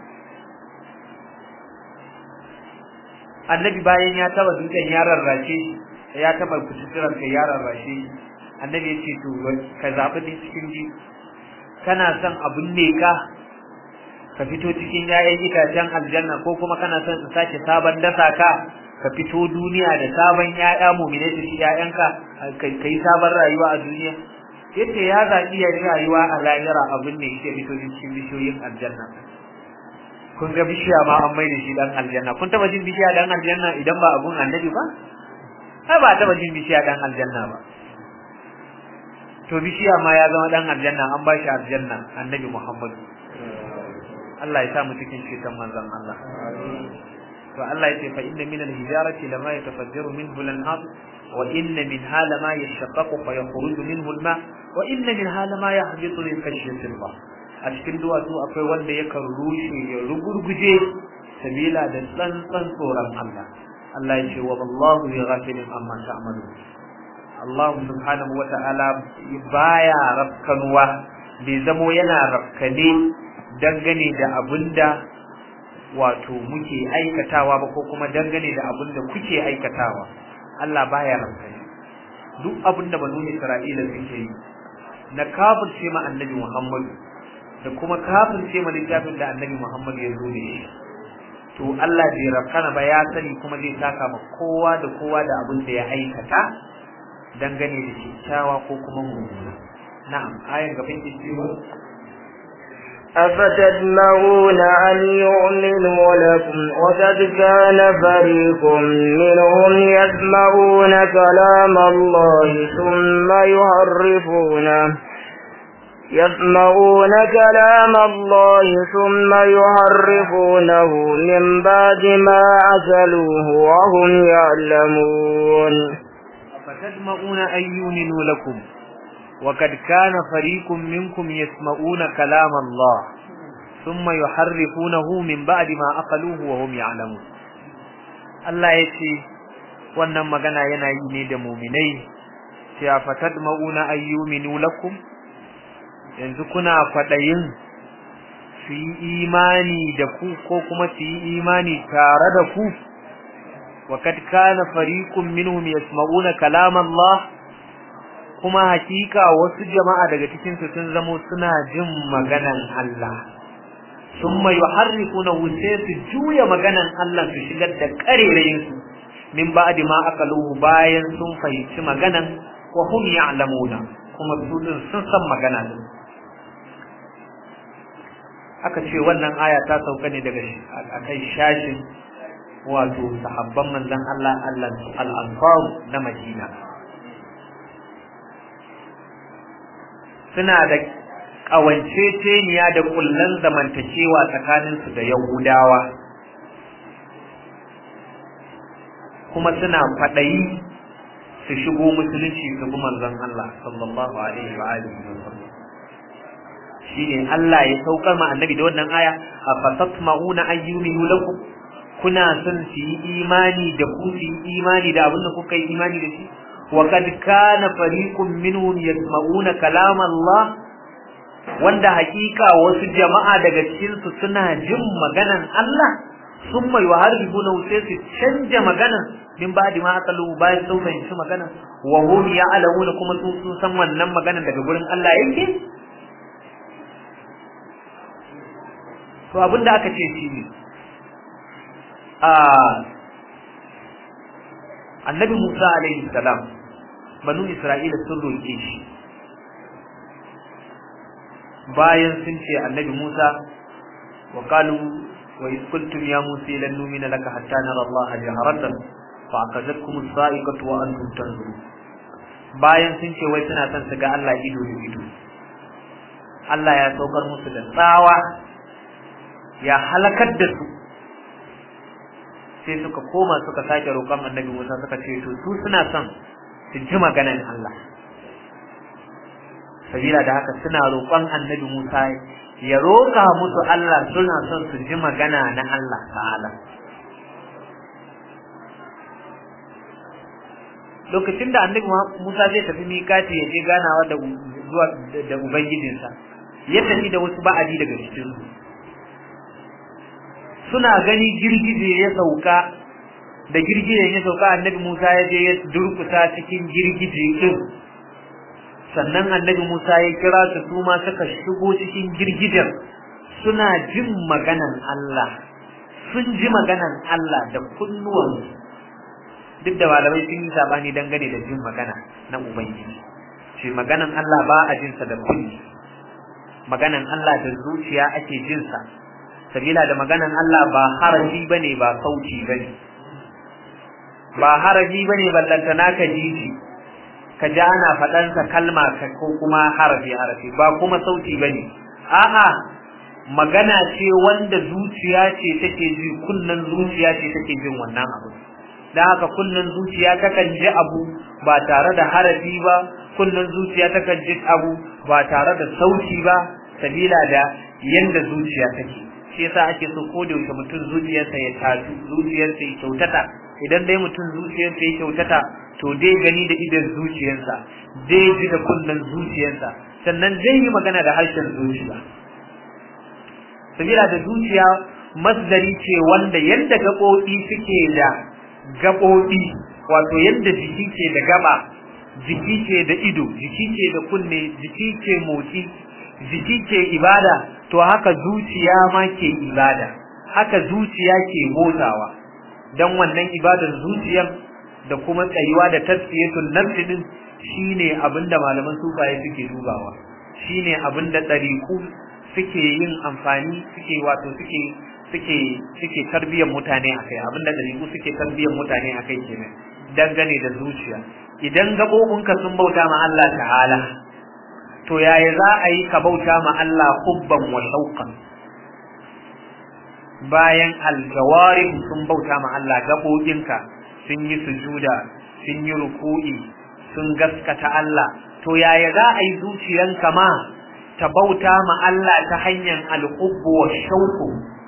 annabi bayan ya taba dutsen ya rarrace ya taba kututturan kai ya rarrace annabi ya ce to ka zabi ne cikin ji kana son abun ne ka ka fito cikin ‘ya'yan itacen aljanna ko kuma kana son in sake sabon dasa ka ka fito duniya da sabon ‘ya'ya mumine su ci ‘ya'yanka ka yi sabon rayuwa a duniya yadda ya zaɓi ya rayuwa a lahira abin ne ke fito cikin bishiyoyin aljanna kun ga bishiya ma an maida shi dan aljanna kun taba jin bishiya dan aljanna idan ba abun annabi ba ai ba taba jin bishiya dan aljanna ba to bishiya ma ya zama dan aljanna an ba shi aljanna annabi muhammadu Allah ya sa mu cikin ceton manzon Allah to Allah ya ce fa inna min al-hijarati lama yatafajjaru minhu al-anhar wa inna minha lama yashaqqaqu fa yakhruju minhu al-ma wa inna minha lama yahbitu min khashyati Allah a cikin duwatsu akwai wanda yakan rushe ya rugurguje sabila da tsantsan tsoron Allah Allah ya ce wa wallahu yaghfirun amma ta'malu Allah subhanahu wa ta'ala baya rafkanuwa bai zamo yana rafkane dangane da abinda wato muke aikatawa ba ko kuma dangane da abinda kuke aikatawa Allah baya rafkane duk abinda banu Isra'ila suke yi na kafirce ma annabi Muhammad da kuma kafirce ma littafin da annabi Muhammad ya zo da shi to to Allah bai rafkana ba ya sani kuma zai saka ma kowa da kowa da abin da ya aikata dangane da kyakkyawa ko kuma mummuna na'am ayan gaban ki cewa أفتدمعون أن يؤمنوا لكم وقد كان فريق منهم يسمعون كلام الله ثم يحرفونه يسمعون كلام الله ثم يحرفونه من بعد ما أكلوه وهم يعلمون فتدمعون أن يؤمنوا لكم وقد كان فريق منكم يسمعون كلام الله ثم يحرفونه من بعد ما أقلوه وهم يعلمون Allah ya ce wannan magana yana yi ne da muminai cewa fatadma'una ayyuminu lakum yanzu kuna faɗayin su yi imani da ku ko kuma su yi imani tare da ku wa kad kana fariqun minhum yasma'una kalam Allah kuma hakika wasu jama'a daga cikin su sun zamo suna jin maganan Allah summa yuharrifuna sai su juya maganan Allah su shigar da karerayin su min ba'di ma akaluhu bayan sun fahimci maganan wa hum ya'lamuna kuma su sun san magana din aka ce wannan aya ta sauka ne daga akan shashin wato sahabban manzon Allah Allah al-ansar na Madina suna da kawanceceniya da kullan zamantakewa tsakanin su da Yahudawa kuma suna fadayi su shigo musulunci su bi manzon Allah sallallahu alaihi wa alihi wasallam shine Allah ya saukar ma annabi da wannan aya afatatma'una ayyuminu lakum kuna son su yi imani da ku su yi imani da abin da kuka yi imani da shi wa kad kana fariqun minhum yasma'una kalam Allah wanda hakika wasu jama'a daga cikin su suna jin maganan Allah summa yuharribuna sai su canja maganan min ba'di ma aqalu bayan sun fahimci maganan wa hum ya'lamuna kuma sun san wannan maganan daga gurin Allah yake to abin da aka ce shi ne annabi musa alaihi salam banu isra'ila sun roƙe shi bayan sun ce annabi musa wa qalu wa iz qultum ya musa lan nu'mina laka hatta nara allaha jaharatan fa akazatkum as-sa'iqatu wa antum tanzurun bayan sun ce wai suna son su ga Allah ido da ido Allah ya saukar musu da tsawa ya halakar da su sai suka koma suka sake roƙon annabi Musa suka ce to su suna son su ji maganar Allah sabila da haka suna roƙon annabi Musa ya roƙa musu Allah suna son su ji magana na Allah ta'ala lokacin da annabi Musa zai tafi miƙati ya je ganawa da zuwa da ubangijinsa ya tafi da wasu ba'adi daga cikin su suna gani girgije ya sauka da girgije ya sauka annabi Musa ya je ya durkusa cikin girgije din sannan annabi Musa ya kira su su ma suka shigo cikin girgijen suna jin maganan Allah sun ji maganan Allah da kunnuwansu duk da malamai sun yi sabani dangane da jin magana na ubangiji shi maganan Allah ba a jinsa da kunni maganan Allah da zuciya ake jinsa sabila da maganan Allah ba harafi bane ba sauti bane ba harafi bane ballanta naka jiji ka ji ana faɗansa kalma ko kuma harafi harafi ba kuma sauti bane a'a magana ce wanda zuciya ce take ji kunnan zuciya ce take jin wannan abu dan haka kunnan zuciya takan ji abu ba tare da harafi ba kunnan zuciya takan ji abu ba tare da sauti ba sabila da yanda zuciya take shi yasa ake so ko da yaushe mutum zuciyarsa ya tafi zuciyarsa ya kyautata idan dai mutum zuciyarsa ya kyautata to dai gani da idan zuciyarsa dai ji da kunnen zuciyarsa sannan zai yi magana da harshen zuciya sabila da zuciya masdari ce wanda yadda gaɓoɓi suke da gaɓoɓi wato yadda jiki ke da gaba jiki ke da ido jiki ke da kunne jiki ke motsi jiki ke ibada to haka zuciya ma ke ibada haka zuciya ke motsawa dan wannan ibadar zuciyar da kuma tsayuwa da tasfiyatul nafsi din shine abinda malaman sufaye suke dubawa shine abinda dariku suke yin amfani suke wato suke suke suke tarbiyyar mutane akai abinda dariku suke tarbiyyar mutane akai kenan dangane da zuciya idan gabobinka sun bauta ma Allah ta'ala to yaya za a yi ka bauta ma Allah hubban wa shauqan bayan aljawarih sun bauta ma Allah gabobinka sun yi sujuda sun yi ruku'i sun gaskata Allah to yaya za a yi zuciyanka ma ta bauta ma Allah ta hanyar alhubbu wa shauqu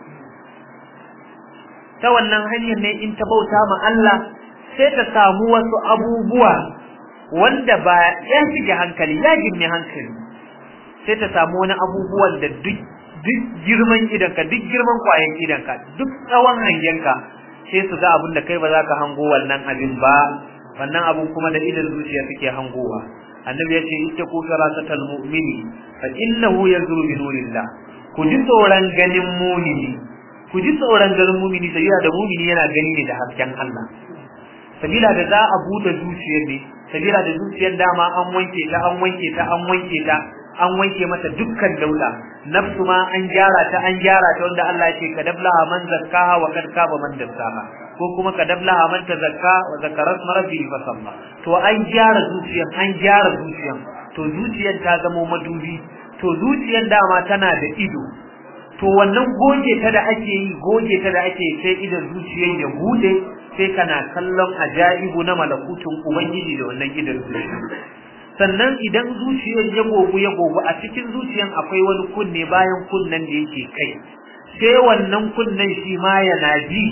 ta wannan hanyar ne in ta bauta ma Allah sai ta samu wasu abubuwa wanda ba ya shige hankali ya girme hankali sai ta samu wani abubuwan da duk duk girman idanka duk girman kwayan idanka duk tsawon hangenka sai su ga abin da kai ba za ka hango wannan abin ba wannan abin kuma da idan zuciya suke hangowa annabi ya ce ita ku firasatal mu'mini fa innahu yanzuru bi nurillah ku ji tsoron ganin mumini ku ji tsoron ganin mumini sabila da mumini yana gani ne da hasken Allah sabila da za a bude zuciyar ne sabila da zuciyar dama an wanke ta an wanke ta an wanke ta an wanke mata dukkan dauda nafsu ma an gyara ta an gyara ta wanda Allah ya ce kadablaha man zakkaha wa kad kaba man dassaha ko kuma kadablaha man tazakka wa zakara rabbi fa salla to an gyara zuciyar an gyara zuciyar to zuciyar ta zama madubi to zuciyar dama tana da ido to wannan goge ta da ake yi goge ta da ake sai idan zuciyar ya bude sai kana kallon ajaibu na malakutun ubangiji da wannan idan zuciya sannan idan zuciyar ya gogu ya gogu a cikin zuciyar akwai wani kunne bayan kunnen da yake kai sai wannan kunnen shi ma yana ji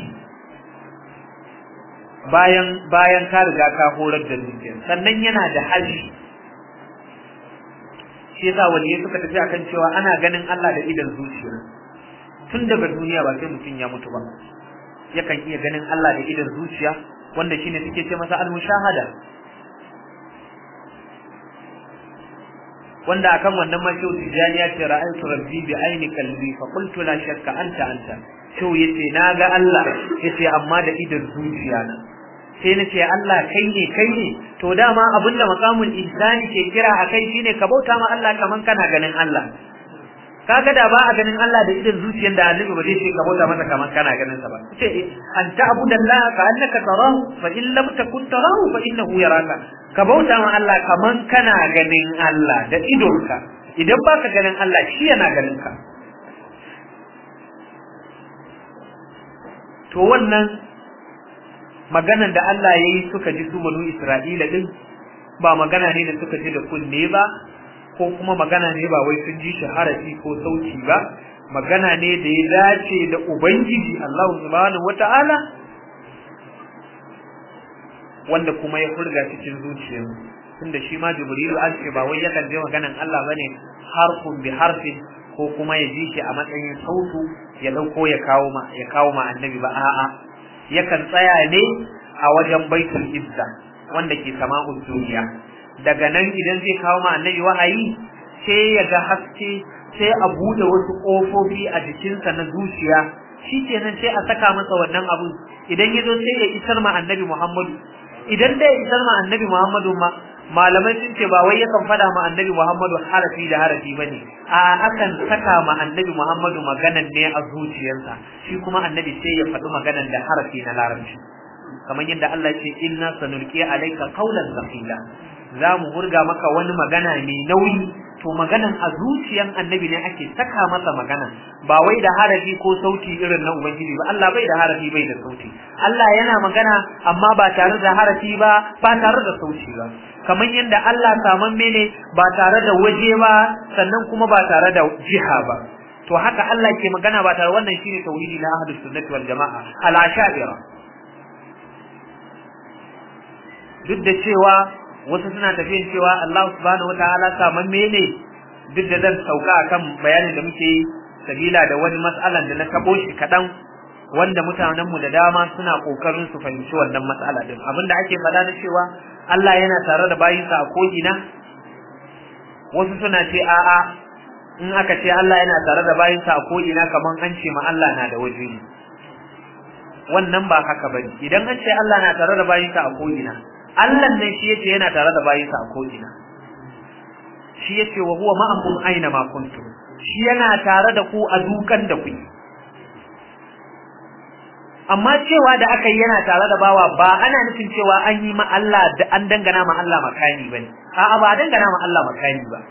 bayan bayan ka riga ka horar da zuciyar sannan yana da hali shi yasa waliyai suka tafi akan cewa ana ganin Allah da idan zuciya tun daga duniya ba sai mutum ya mutu ba yakan iya ganin Allah da idan zuciya wanda shine suke ce masa al-mushahada wanda akan wannan ma shehu tijani ya ce ra'aytu rabbi bi aini qalbi fa qultu la shakka anta anta shehu yace naga Allah yace amma da idan zuciya na sai na ce Allah kai ne kai ne to dama abinda maqamul ihsani ke kira akai shine ka bauta ma Allah kaman kana ganin Allah kaga da ba a ganin Allah da idan zuciyar da annabi ba zai ce ka bauta masa kaman kana ganin sa ba ce an ta'budu Allah ka annaka tarahu fa in lam takun tarahu fa innahu yaraka ka bauta ma Allah kaman kana ganin Allah da idonka idan baka ganin Allah shi yana ganin ka to wannan maganan da Allah ya yi suka ji su banu Isra'ila din ba magana ne da suka ji da kunne ba ko kuma magana ne ba wai sun ji shi harafi ko sauti ba magana ne da ya dace da ubangiji Allah subhanahu wata'ala wanda kuma ya furga cikin zuciyar tunda shi ma Jibrilu an ce ba wai yakan je maganan Allah bane harfun bi harfin ko kuma ya ji shi a matsayin sautu ya dauko ya kawo ma ya kawo ma annabi ba a'a yakan tsaya ne a wajen baitul izza wanda ke sama'ul duniya daga nan idan zai kawo ma annabi wahayi sai ya ga haske sai a bude wasu kofofi a jikinsa na zuciya shikenan sai a saka masa wannan abu idan ya zo sai ya isar ma annabi Muhammadu idan da ya isar ma annabi Muhammadu ma malamai sun ce ba wai yakan fada ma annabi Muhammadu harafi da harafi bane a akan saka ma annabi Muhammadu maganan ne a zuciyarsa shi kuma annabi sai ya faɗi maganan da harafi na larabci kamar yadda Allah ce inna sanulqi alayka qawlan thaqila za mu hurga maka wani magana mai nauyi to maganan a zuciyan annabi ne ake saka masa magana ba wai da harafi ko sauti irin na ubangiji ba Allah bai da harafi bai da sauti Allah yana magana amma ba tare da harafi ba ba tare da sauti ba kamar yadda Allah saman mene ba tare da waje ba sannan kuma ba tare da jiha ba to haka Allah ke magana ba tare wannan shine tauhidi na ahlus sunnati wal jamaa al ashaira duk da cewa wasu suna tafiyan cewa Allah subhanahu wataala saman mene duk da zan sauka akan bayanin da muke yi sabila da wani mas'alan da na tabo shi kadan wanda mutanen mu da dama suna kokarin su fahimci wannan mas'ala din abinda ake faɗa na cewa Allah yana tare da bayinsa a ko'ina wasu suna ce a'a in aka ce Allah yana tare da bayinsa a ko'ina kaman an ce ma Allah na da waje ne wannan ba haka bane idan an ce Allah na tare da bayinsa a ko'ina Allah ne shi yace yana tare da bayinsa a ko'ina shi yace wa huwa ma'akum aina ma kuntum shi yana tare da ku a dukan da kuke amma cewa da aka yi yana tare da bawa ba ana nufin cewa an yi ma Allah da an dangana ma Allah makani bane a'a ba dangana ma Allah makani ba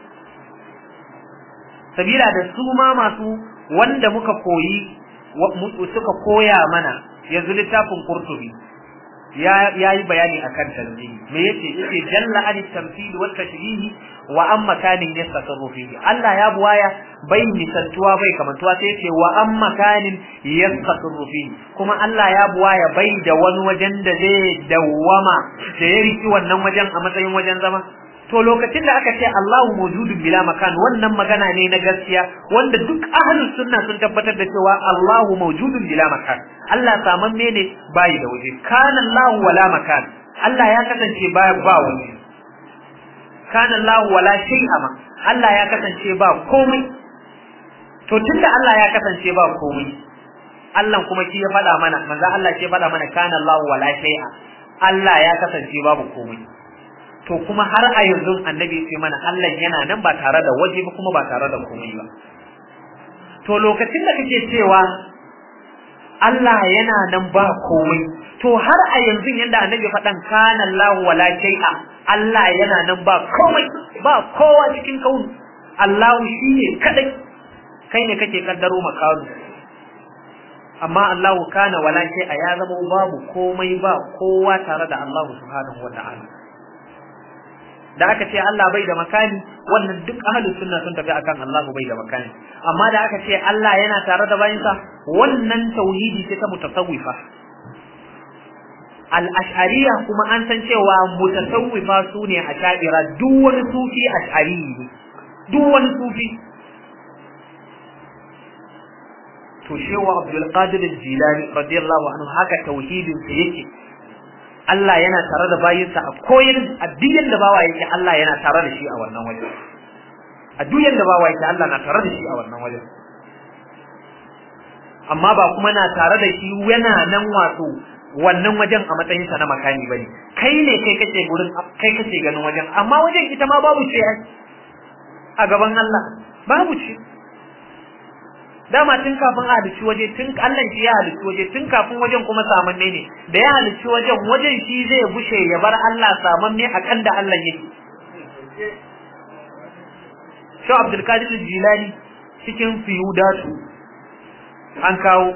sabila da su ma masu wanda muka koyi suka koya mana yanzu littafin Qurtubi ya yi bayani akan tanzihi me yace yace jalla an tamthil wa tashbih wa am makanin yastasarru fihi Allah ya buwaya bai misaltuwa bai kamantuwa sai yace wa am makanin yastasarru fihi kuma Allah ya buwaya bai da wani wajen da zai dawwama da ya riki wannan wajen a matsayin wajen zama to lokacin da aka ce Allahu mawjudun bila makan wannan magana ne na gaskiya wanda duk ahlus sunna sun tabbatar da cewa Allahu mawjudun bila makan Allah samamme ne bai da waje kana Allahu wala makan Allah ya kasance ba ba waje kana Allahu wala shay'a ma Allah ya kasance ba komai to tunda Allah ya kasance ba komai Allah kuma shi ya faɗa mana manzo Allah shi ya faɗa mana kana Allahu wala shay'a Allah ya kasance babu komai to kuma har a yanzu annabi ya ce mana Allah yana nan ba tare da waje ba kuma ba tare da komai ba to lokacin da kake cewa Allah yana nan ba komai to har a yanzu yanda annabi faɗan kana Allah wala shay'a Allah yana nan ba komai ba kowa cikin kauni Allah shine kadai kai ne kake kaddaro makaru amma Allah kana wala shay'a ya zama babu komai ba kowa tare da Allah subhanahu wata'ala da aka ce Allah bai da makani wannan duk ahlus sunna sun tafi akan Allah bai da makani amma da aka ce Allah yana tare da bayinsa wannan tauhidi ce ta mutasawwifa al-ash'ariyya kuma an san cewa mutasawwifa sune ash'ira duk wani sufi ash'ari ne duk wani sufi to shewa Abdul Qadir al-Jilani radiyallahu anhu haka tauhidin sa yake Allah yana tare da bayinsa a koyar a duk yanda bawa yake Allah yana tare da shi a wannan wajen a duk yanda bawa yake Allah na tare da shi a wannan wajen amma ba kuma na tare da shi yana nan wato wannan wajen a matsayin sa na makani bane kai ne kai kace gurin kai kace ganin wajen amma wajen ita ma babu ce a gaban Allah babu ce dama tun kafin a halicci waje tun Allah shi ya halicci waje tun kafin wajen kuma samanne ne da ya halicci wajen wajen shi zai bushe ya bar Allah samanne akan da Allah yake Shi Abdul Qadir Jilani cikin fiyudatu an kawo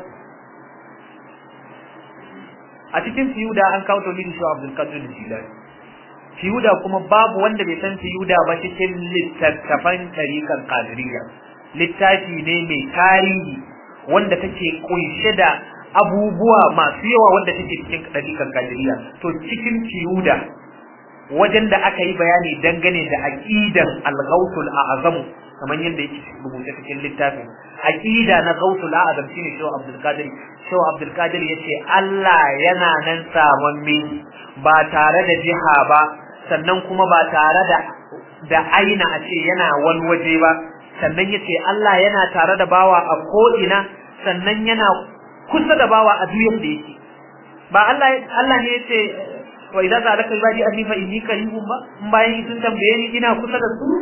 a cikin fiyuda an kawo tauhidin Shi Abdul Qadir Jilani fiyuda kuma babu wanda bai san fiyuda ba cikin littattafan tariqan qadiriyya littafi ne mai tarihi wanda take kunshe da abubuwa masu yawa wanda take cikin dalikan kadiriya to cikin fiyuda wajen da aka yi bayani dangane da aqidan al-ghawtul a'zam kamar yadda yake rubuce cikin littafin aqida na ghawtul a'zam shine Shehu Abdul Qadir Shehu Abdul Qadir yace Allah yana nan samanme ba tare da jiha ba sannan kuma ba tare da da aina a ce yana wani waje ba sannan ya ce Allah yana tare da bawa a ko'ina sannan yana kusa da bawa a duniyar da yake ba Allah Allah ne ya ce wa idan za alaka ibadi anni fa inni qaribun ba in bayan sun tambaye ni ina kusa da su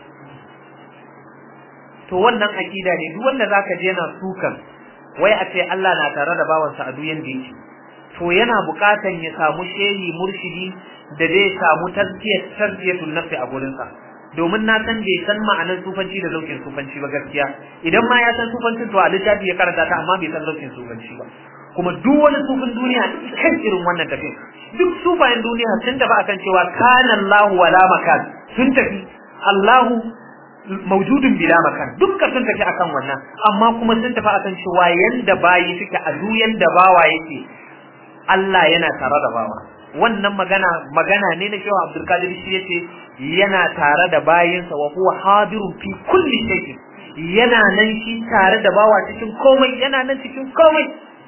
to wannan akida ne duk wanda zaka je yana sukan wai a ce Allah na tare da bawansa a duniyar da yake to yana buƙatan ya samu shehi murshidi da zai samu tazkiyar tazkiyatul nafsi a gurinsa domin na san bai san ma'anar sufanci da zaukin sufanci ba gaskiya idan ma ya san sufancin to a littafi ya karanta ta amma bai san zaukin sufanci ba kuma duk wani sufin duniya kan irin wannan tafiya duk sufayen duniya sun tafi akan cewa kana Allahu wala makan sun tafi Allahu maujudun bila makan dukkan sun tafi akan wannan amma kuma sun tafi akan cewa yanda bayi suke a duk yanda bawa yake Allah yana tare da bawa wannan magana magana ne na cewa Abdul Qadir shi yace yana tare da bayinsa wa huwa hadirun fi kulli shay'in yana nan shi tare da bawa cikin komai yana nan cikin komai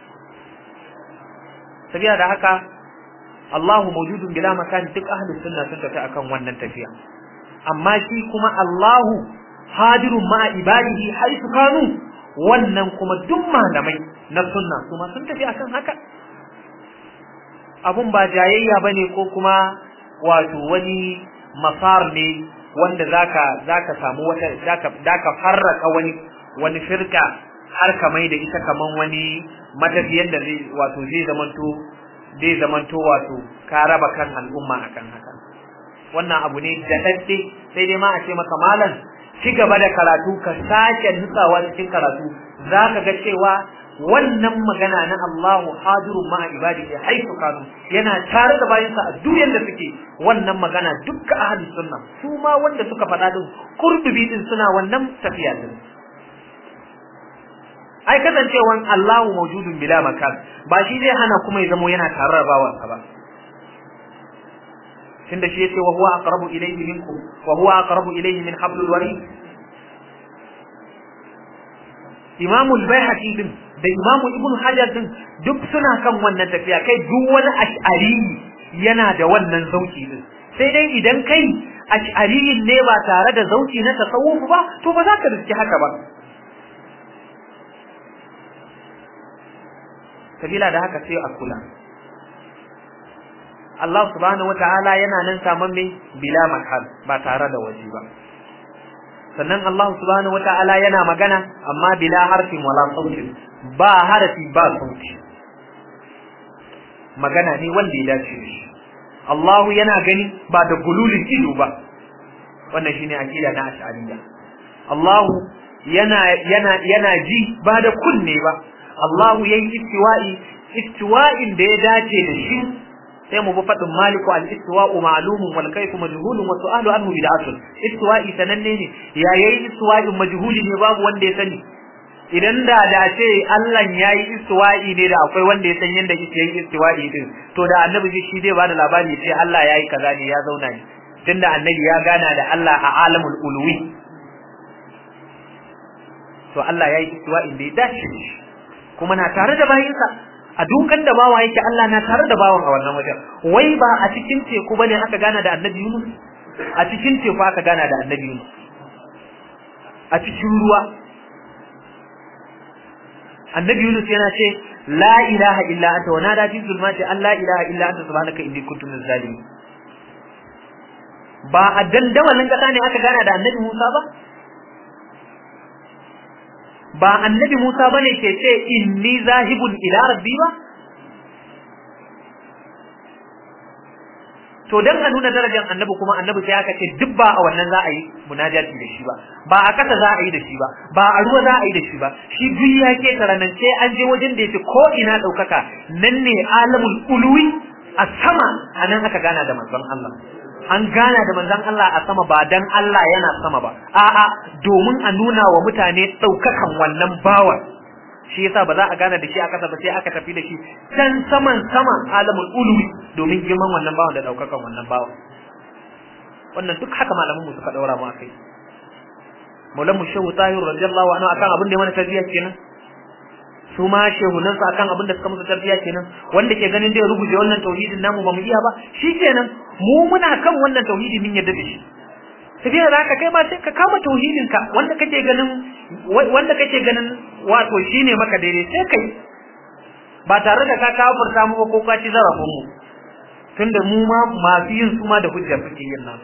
sabiya da haka Allahu mawjudun bila makan duk ahlus sunna sun tafi akan wannan tafiya amma shi kuma Allahu hadirun ma ibadihi haythu kanu wannan kuma duk malamai na sunna su ma sun tafi akan haka abun ba jayayya bane ko kuma wato wani masar ne wanda zaka zaka samu wata zaka zaka farraka wani wani firka har ka mai da ita kaman wani matafiyan da zai wato zai zamanto zai zamanto wato ka raba kan al'umma akan haka wannan abu ne da dadde sai dai ma a ce maka malam ci gaba da karatu ka sake nutsawa cikin karatu zaka ga cewa wannan magana na Allahu hadirun ma ibadihi haifu kanu yana tare da bayansa a duk yanda suke wannan magana dukkan ahli sunna su ma wanda suka faɗa din kurdubi din suna wannan tafiya din ai kasancewan Allahu mawjudun bila makan ba shi zai hana kuma ya zamo yana tare da bawansa ba tunda shi yace wa huwa aqrabu ilayhi minkum wa huwa aqrabu ilayhi min hablul warid Imam al-Baihaqi din da Imam Ibn Hajar din duk suna kan wannan tafiya kai duk wani ash'ari yana da wannan zauki din sai dai idan kai ash'ari ne ba tare da zauki na tasawuf ba to ba za ka riski haka ba sabila da haka sai a kula Allah subhanahu wata'ala yana nan saman mai bila makal ba tare da waje ba sannan Allah subhanahu wata'ala yana magana amma bila harfin wala sautin ba harafi ba sauti magana ne wanda ya dace da shi Allah yana gani ba da gululin ido ba wannan shine akida na ash'ariyya Allah yana yana yana ji ba da kunne ba Allah yayi istiwa'i istiwa'in da ya dace da shi sai mu bi fadin maliku al-istiwa'u ma'lumun wal kayfu majhulun wa su'alu anhu bid'atun istiwa'i sananne ne ya yayi istiwa'in majhuli ne babu wanda ya sani idan da da ce Allah yayi istiwa'i ne da akwai wanda ya san yanda yake yin istiwa'i din to da annabi shi zai bada labari sai Allah yayi kaza ne ya zauna ne tunda annabi ya gana da Allah a alamul ulwi to Allah yayi istiwa'in da ya dace kuma na tare da bayinsa a dukan da bawa yake Allah na tare da bawan a wannan wajen wai ba a cikin teku bane aka gana da annabi Yunus a cikin teku aka gana da annabi Yunus a cikin ruwa annabi Yunus yana ce la ilaha illa anta wa nada fi zulmati an la ilaha illa anta subhanaka inni kuntu minaz zalimin ba a dandamalin kasa ne aka gana da annabi Musa ba ba annabi Musa bane ke ce inni zahibun ila rabbi ba to dan a nuna darajar annabi kuma annabi sai aka ce duk ba a wannan za a yi munajati da shi ba ba a kasa za a yi da shi ba ba a ruwa za a yi da shi ba shi duk ya ke taranan sai an je wajen da yake ko ina daukaka nan ne alamul ulwi a sama anan aka gana da manzon Allah an gana da manzon Allah a sama ba dan Allah yana sama ba a'a domin a nuna wa mutane daukakan wannan bawan shi yasa ba za a gana da shi a kasa ba sai aka tafi da shi can saman saman alamul ulwi domin girman wannan bawan da daukakan wannan bawan wannan duk haka malaman mu suka daura mu akai Maulan mu Shehu Tahir radiyallahu anhu akan abin da ya mana tarbiyya kenan su ma shehunan su akan abin da suka musu tarbiyya kenan wanda ke ganin dai rubuce wannan tauhidin namu ba mu iya ba shikenan mu muna kan wannan tauhidi min yadda da shi tafiya da haka kai ma sai ka kama tauhidin ka wanda kake ganin wanda kake ganin wato shine maka daidai sai kai ba tare da ka kafurta mu ba ko ka ci zarafin mu tunda mu ma masu yin su ma da hujja suke yin nan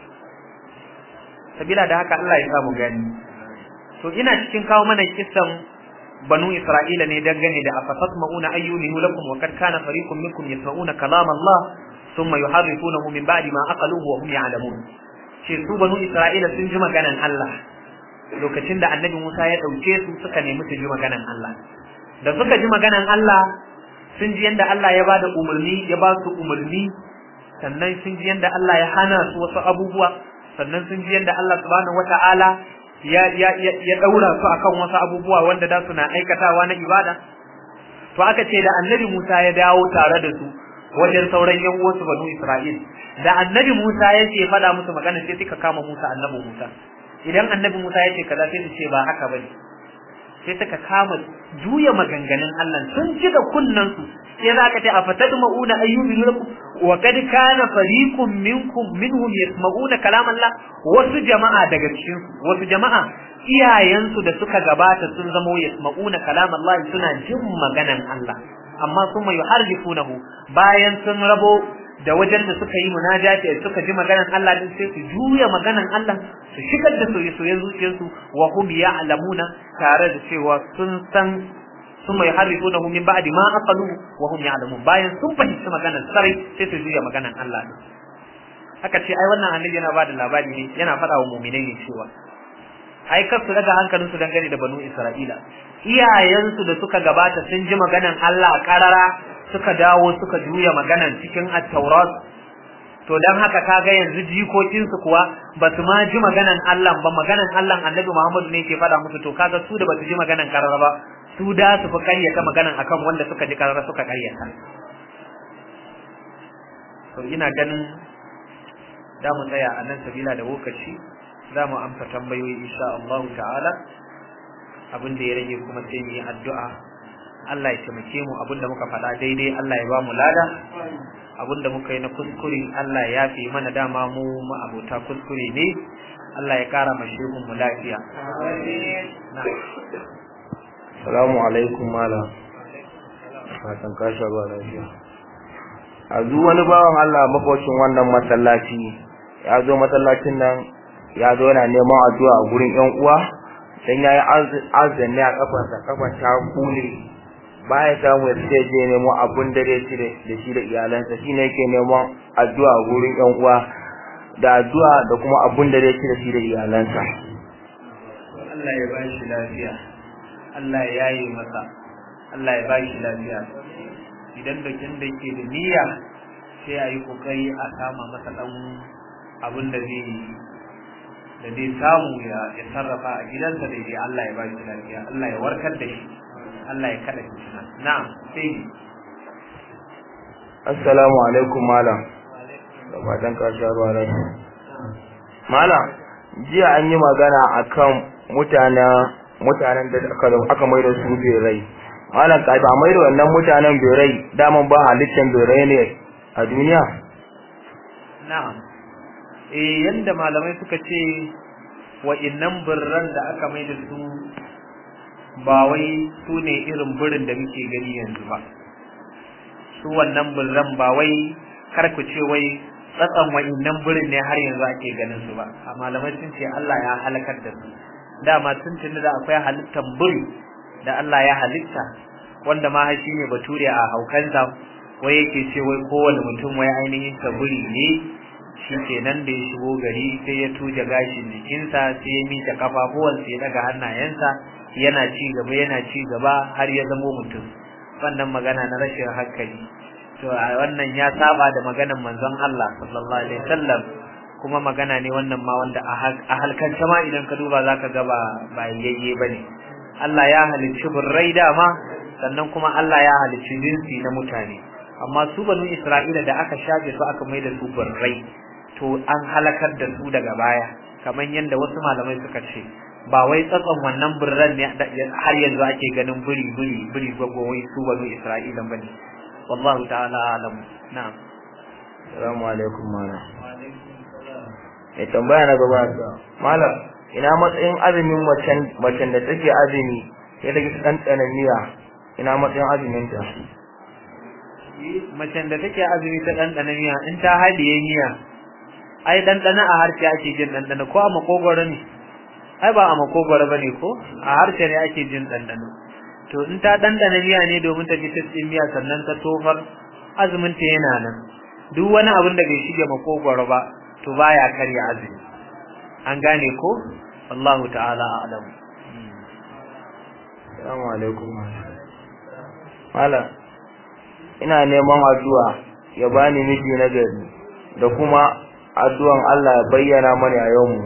sabila da haka Allah ya samu gani to ina cikin kawo mana kissan banu Isra'ila ne dangane da afasat ma'una ayyuhu lakum wa kad kana fariqun minkum yasma'una kalam Allah thumma yuharrifunahu min ba'di ma aqaluhu wa hum ya'lamun ce su banu Isra'ila sun ji maganan Allah lokacin da Annabi Musa ya dauke su suka nemi su ji maganan Allah da suka ji maganan Allah sun ji yanda Allah ya bada umarni ya ba su umarni sannan sun ji yanda Allah ya hana su wasu abubuwa sannan sun ji yanda Allah subhanahu wata'ala ya ya ya daura su akan wasu abubuwa wanda da suna aikatawa na ibada to aka ce da annabi Musa ya dawo tare da su wajen sauran yan uwansu banu Isra'il da annabi Musa ya ce faɗa musu magana sai suka kama Musa annabi Musa idan annabi Musa ya ce kaza sai su ce ba haka bane sai suka kama juya maganganun Allah sun ji da kunnan su sai za ka ce a fatadma'una ayyubi lakum wa kad kana fariqun minkum minhum yasma'una kalam Allah wasu jama'a daga cikin su wasu jama'a iyayensu da suka gabata sun zamo yasma'una kalam Allah suna jin maganan Allah amma kuma yuharrifunahu bayan sun rabo da wajen da suka yi munajati suka ji maganan Allah din sai su juya maganan Allah su shigar da soyayyen zuciyarsu wa hum ya'lamuna tare da cewa sun san ثم يحرفونه من بعد ما أقلوه وهم يعلمون bayan sun fahimci maganar sarai sai su juya maganar Allah ne haka ce ai wannan annabi yana bada labari ne yana faɗa wa mu'minai ne cewa ai kar su daga hankalin su dangane da banu Isra'ila iyayensu da suka gabata sun ji maganar Allah karara suka dawo suka juya maganar cikin at-Taurat to dan haka kaga yanzu jikokin su kuwa ba su ma ji maganar Allah ba maganar Allah Annabi Muhammad ne ke faɗa musu to kaga su da ba su ji maganar karara ba su da su fi karyata maganan akan wanda suka ji karara suka karyata to ina ganin da mu tsaya a nan sabila da lokaci za mu amsa tambayoyi insha Allah ta'ala abin da ya rage kuma sai mu yi addu'a Allah ya taimake mu abin da muka faɗa daidai Allah ya ba mu lada abin da muka yi na kuskure Allah ya yafe mana dama mu abota kuskure ne Allah ya kara mashehun mu lafiya Salamu alaikum malam. Fatan ka sha ruwa lafiya. A zu wani bawan Allah makocin wannan masallaci ya zo masallacin nan ya zo yana neman addu'a a gurin ƴan uwa dan yayi azumi a kafarsa kafar ta kule baya samu ya sai je nemo abun da zai ci da shi da iyalansa shine yake neman addu'a a gurin ƴan uwa da addu'a da kuma abun da zai ci da shi da iyalansa. Allah ya ba shi lafiya. Allah ya yi masa Allah ya bashi lafiya idan dokin da yake da niyya sai a yi kokari a sama masa dan abin da zai da zai samu ya ya sarrafa a gidansa da dai Allah ya bashi lafiya Allah ya warkar da shi Allah ya kada shi na'am sai Assalamu alaikum malam da fatan ka sha ruwa lafiya malam jiya an yi magana akan mutanen mutanen da aka aka mai da su berai malam ka ba mai da wannan mutanen berai daman ba halittan berai ne a duniya na'am eh yanda malamai suka ce wa innan birran da aka mai da su ba wai su ne irin birin da muke gani yanzu ba su wannan birran ba wai kar ku ce wai tsatsan wa'innan birin ne har yanzu ake ganin su ba a malamai sun ce Allah ya halakar da su dama tun tuni da akwai halittar buri da Allah ya halitta wanda ma shi ne bature a haukansa wai yake ce wai kowane mutum wai ainihin ta buri ne shi kenan da ya shigo gari sai ya tuje gashin jikinsa sai ya miƙe kafafuwansa ya daga hannayensa yana ci gaba yana ci gaba har ya zamo mutum wannan magana na rashin hankali to a wannan ya saba da maganar manzon Allah sallallahu alaihi wasallam kuma magana ne wannan ma wanda a halkance ma idan ka duba zaka ga ba ba yayye bane Allah ya halicci burrai dama sannan kuma Allah ya halicci jinsi na mutane amma su banu Isra'ila da aka shafe su aka mai da su burrai to an halakar da su daga baya kamar yadda wasu malamai suka ce ba wai tsatson wannan burran ne har yanzu ake ganin buri buri buri gwagwa wai su banu Isra'ila bane wallahu ta'ala alam na'am assalamu alaikum malam ya tambaya na gaba malam ina matsayin azumin macen macen da take azumi sai take ta ɗanɗana miya ina matsayin azumin ta macen da take azumi ta ɗanɗana miya in ta haɗiye miya ai ɗanɗana a harshe ake jin ɗanɗana ko a makogwaro ne ai ba a makogwaro ba ne ko a harshe ne ake jin ɗanɗano to in ta ɗanɗana miya ne domin ta ji tasɗin miya sannan ta tofar azumin ta yana nan duk wani abin da bai shige makogwaro ba to baya karya azumi an gane ko wallahu ta'ala a'lam assalamu alaikum malam ina neman addu'a ya bani miji na gari da kuma addu'an Allah ya bayyana mana a yau mu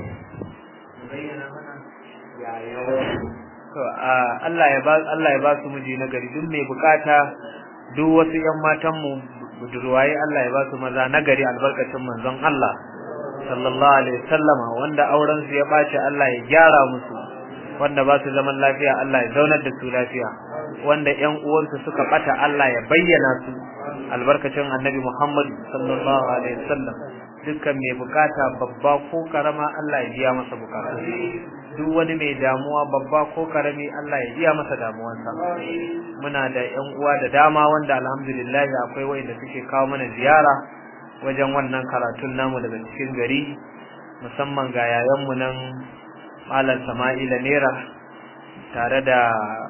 to Allah ya ba Allah ya ba su miji na gari duk mai bukata duk wasu ƴan matan mu budurwaye Allah ya ba su maza na gari albarkacin manzon Allah sallallahu alaihi wasallama wanda auren su ya bace Allah ya gyara musu wanda ba su zaman lafiya Allah ya zaunar da su lafiya wanda ƴan uwansu suka bata Allah ya bayyana su albarkacin annabi Muhammad sallallahu alaihi wasallam dukkan mai bukata babba ko karama Allah ya biya masa bukata duk wani mai damuwa babba ko karami Allah ya biya masa damuwarsa muna da ƴan uwa da dama wanda alhamdulillah akwai wanda suke kawo mana ziyara wajen wannan karatun namu daga cikin gari musamman ga yayanmu nan Malam Sama'ila Nera tare da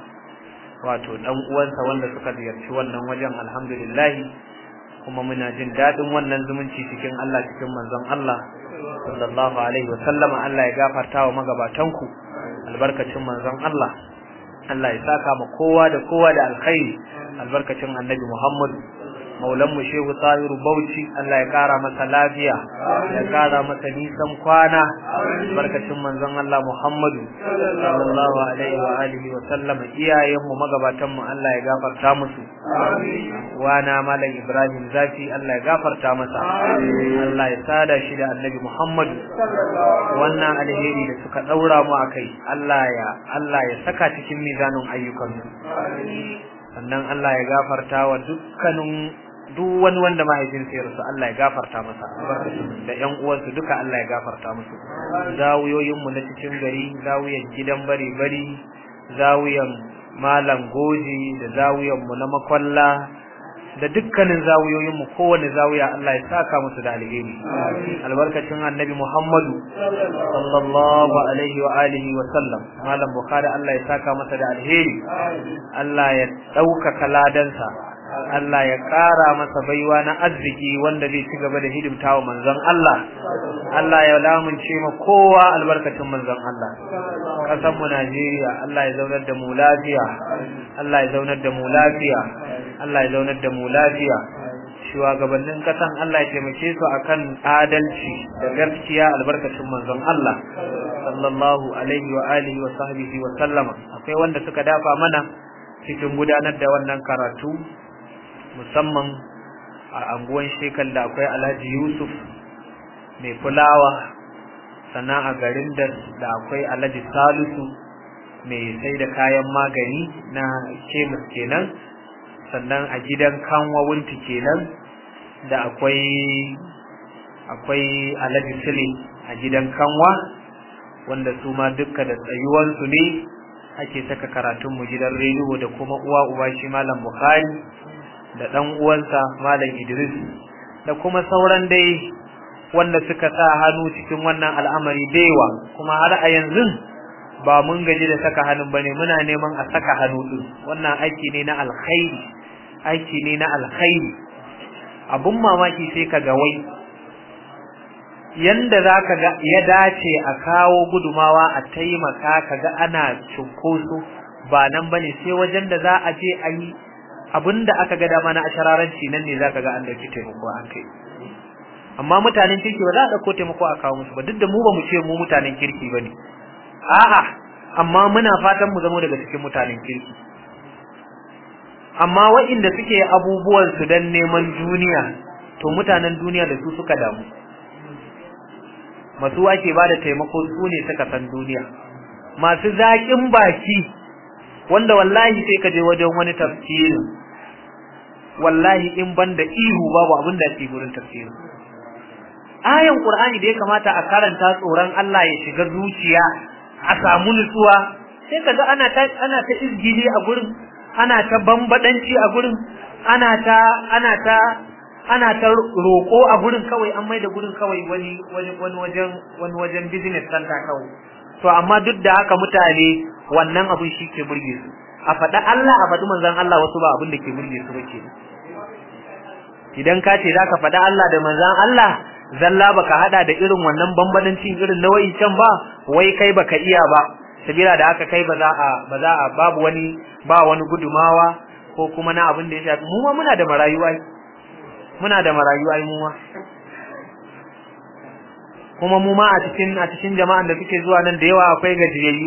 wato dan uwansa wanda suka ziyarci wannan wajen alhamdulillah kuma muna jin dadin wannan zumunci cikin Allah cikin manzon Allah sallallahu alaihi wa sallama Allah ya gafarta wa magabatanku albarkacin manzon Allah Allah ya saka ma kowa da kowa da alkhairi albarkacin annabi Muhammad maulan mu shehu tahiru bauchi Allah ya kara masa lafiya ya kara masa nisan kwana barkacin manzon Allah Muhammadu sallallahu alaihi wa alihi wa sallam iyayen mu magabatan mu Allah ya gafarta musu wana malam Ibrahim zafi Allah ya gafarta masa Allah ya sada shi da annabi Muhammadu wannan alheri da suka daura mu akai Allah ya Allah ya saka cikin mizanin ayyukansu sannan Allah ya gafarta wa dukkanin duk wani wanda mahaifinsa ya rasu Allah ya gafarta masa da ƴan uwansu duka Allah ya gafarta musu zawiyoyin mu na cikin gari zawiyan gidan bari bari zawiyan malam goji da zawiyan mu na makwalla da dukkanin zawiyoyin mu kowane zawiya Allah ya saka musu da alheri albarkacin annabi Muhammadu sallallahu alaihi wa alihi wa sallam malam bukhari Allah ya saka masa da alheri Allah ya ɗaukaka ladansa Allah ya ƙara masa baiwa na arziki wanda zai ci gaba da hidimta wa manzon Allah Allah ya lamunce ma kowa albarkacin manzon Allah ƙasar mu Najeriya Allah ya zaunar da mu lafiya Allah ya zaunar da mu lafiya Allah ya zaunar da mu lafiya shugabannin kasan Allah ya taimake su akan adalci da gaskiya albarkacin manzon Allah sallallahu alaihi wa alihi wa sahbihi wa sallama akwai wanda suka dafa mana cikin gudanar da wannan karatu musamman a anguwan shekal da akwai Alhaji Yusuf mai fulawa sannan a garin da da akwai Alhaji Salisu mai sai da kayan magani na kemis kenan sannan a gidan kanwa wunti kenan da akwai akwai Alhaji Sule a gidan kanwa wanda su ma dukka da tsayuwansu ne ake saka karatun mu gidan rediyo da kuma uwa uba shi malam Bukhari da dan uwansa malam Idris da kuma sauran dai wanda suka sa hannu cikin wannan al'amari daiwa kuma har a yanzu ba mun gaji da saka hannun bane muna neman a saka hannu din wannan aiki ne na alkhairi aiki ne na alkhairi abun mamaki sai ka ga wai yanda zaka ga ya dace a kawo gudumawa a taimaka kaga ana cunkoso ba nan bane sai wajen da za a je a yi abinda aka ga dama na ashararanci nan ne zaka ga an dauki taimako an kai amma mutanen kirki ba za a dauko taimako a kawo musu ba duk da mu ba mu ce mu mutanen kirki bane a'a amma muna fatan mu zama daga cikin mutanen kirki amma waɗanda suke abubuwan su dan neman duniya to mutanen duniya da su suka damu masu ake bada taimako su ne suka san duniya masu zaƙin baki wanda wallahi sai ka je wajen wani tafsiri wallahi in banda ihu babu abin da ke gurin tafsiri ayan qur'ani da ya kamata a karanta tsoron Allah ya shiga zuciya a samu nutsuwa sai kaga ana ta ana ta izgili a gurin ana ta bambadanci a gurin ana ta ana ta ana ta roko a gurin kawai an maida gurin kawai wani wani wani wajen wani wajen business center kawai to amma duk da haka mutane wannan abin shi ke burge su a faɗa Allah a faɗi manzon Allah wasu ba abin da ke burge su ba kenan idan ka ce zaka faɗa Allah da manzon Allah zalla baka hada da irin wannan bambadancin irin na can ba wai kai baka iya ba sabila da haka kai ba za a ba za a babu wani ba wani gudumawa ko kuma na abin da ya shafi mu ma muna da marayu ai muna da marayu ai mu ma kuma mu ma a cikin a cikin jama'an da suke zuwa nan da yawa akwai gajiyayyu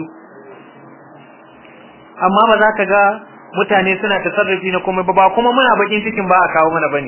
amma ba za ka ga mutane suna tasarrufi na komai ba ba kuma muna bakin cikin ba a kawo mana bane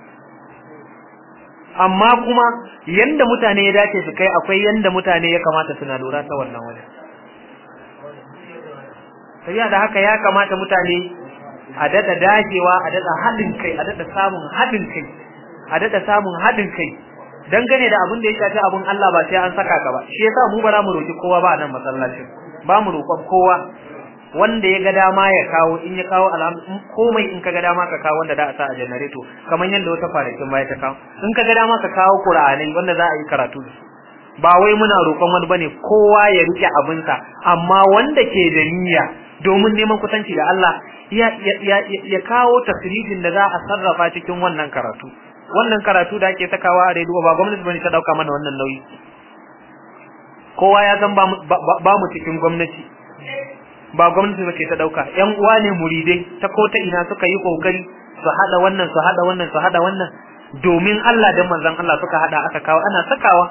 amma kuma yanda mutane ya dace su kai akwai yanda mutane ya kamata suna lura ta wannan wajen sai da haka ya kamata mutane a dada dagewa a dada haɗin kai a dada samun haɗin kai a dada samun haɗin kai dangane da abin da ya shafi abin Allah ba sai an saka ka ba shi yasa mu bara mu roki kowa ba a nan masallacin ba mu roƙon kowa wanda ya ga dama ya kawo in ya kawo alham komai in ka ga dama ka kawo wanda da a sa a janareto kamar yadda wata kwanakin baya ta kawo in ka ga dama ka kawo qur'anai wanda za a yi karatu da su ba wai muna roƙon wani bane kowa ya rike abinsa amma wanda ke da niyya domin neman kusanci da Allah ya ya ya kawo tasrifin da za a sarrafa cikin wannan karatu wannan karatu da ake sakawa a rediyo ba gwamnati bane ta dauka mana wannan nauyi kowa ya san ba mu cikin gwamnati ba gwamnati bace ta dauka yan uwa ne muridai ta ko ta ina suka yi kokari su hada wannan su hada wannan su hada wannan domin Allah da manzon Allah suka hada aka kawo ana sakawa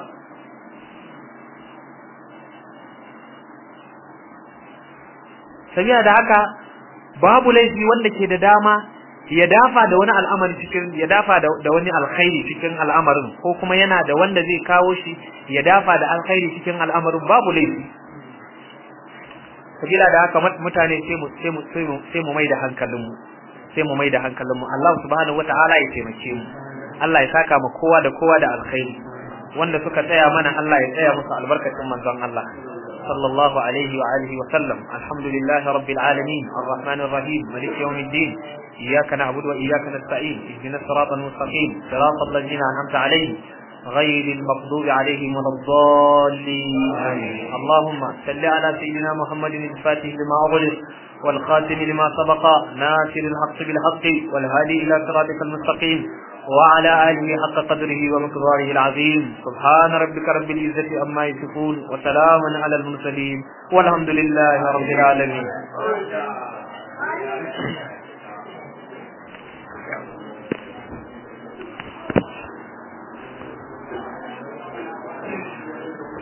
sabiya da haka babu laifi wanda ke da dama ya dafa da wani al'amari cikin ya dafa da wani alkhairi cikin al'amarin ko kuma yana da wanda zai kawo shi ya dafa da alkhairi cikin al'amarin babu laifi sabila da haka mutane sai mu sai mu sai mu mai da hankalinmu sai mu mai da hankalinmu Allah subhanahu wata'ala ya taimake mu Allah ya saka mu kowa da kowa da alkhairi wanda suka tsaya mana Allah ya tsaya musu albarkacin manzon Allah sallallahu alaihi wa alihi wa sallam alhamdulillahi rabbil alamin arrahmanir rahim malik yawmiddin iyyaka na'budu wa iyyaka nasta'in ihdinas siratal mustaqim siratal ladzina an'amta alaihim غير المغضوب عليهم ولا الضالين آمين اللهم صل على سيدنا محمد الفاتح لما أغلق والخاتم لما سبق ناصر الحق بالحق والهادي إلى صراطك المستقيم وعلى آله حق قدره ومقداره العظيم سبحان ربك رب العزة أما يصفون وسلام على المرسلين والحمد لله رب العالمين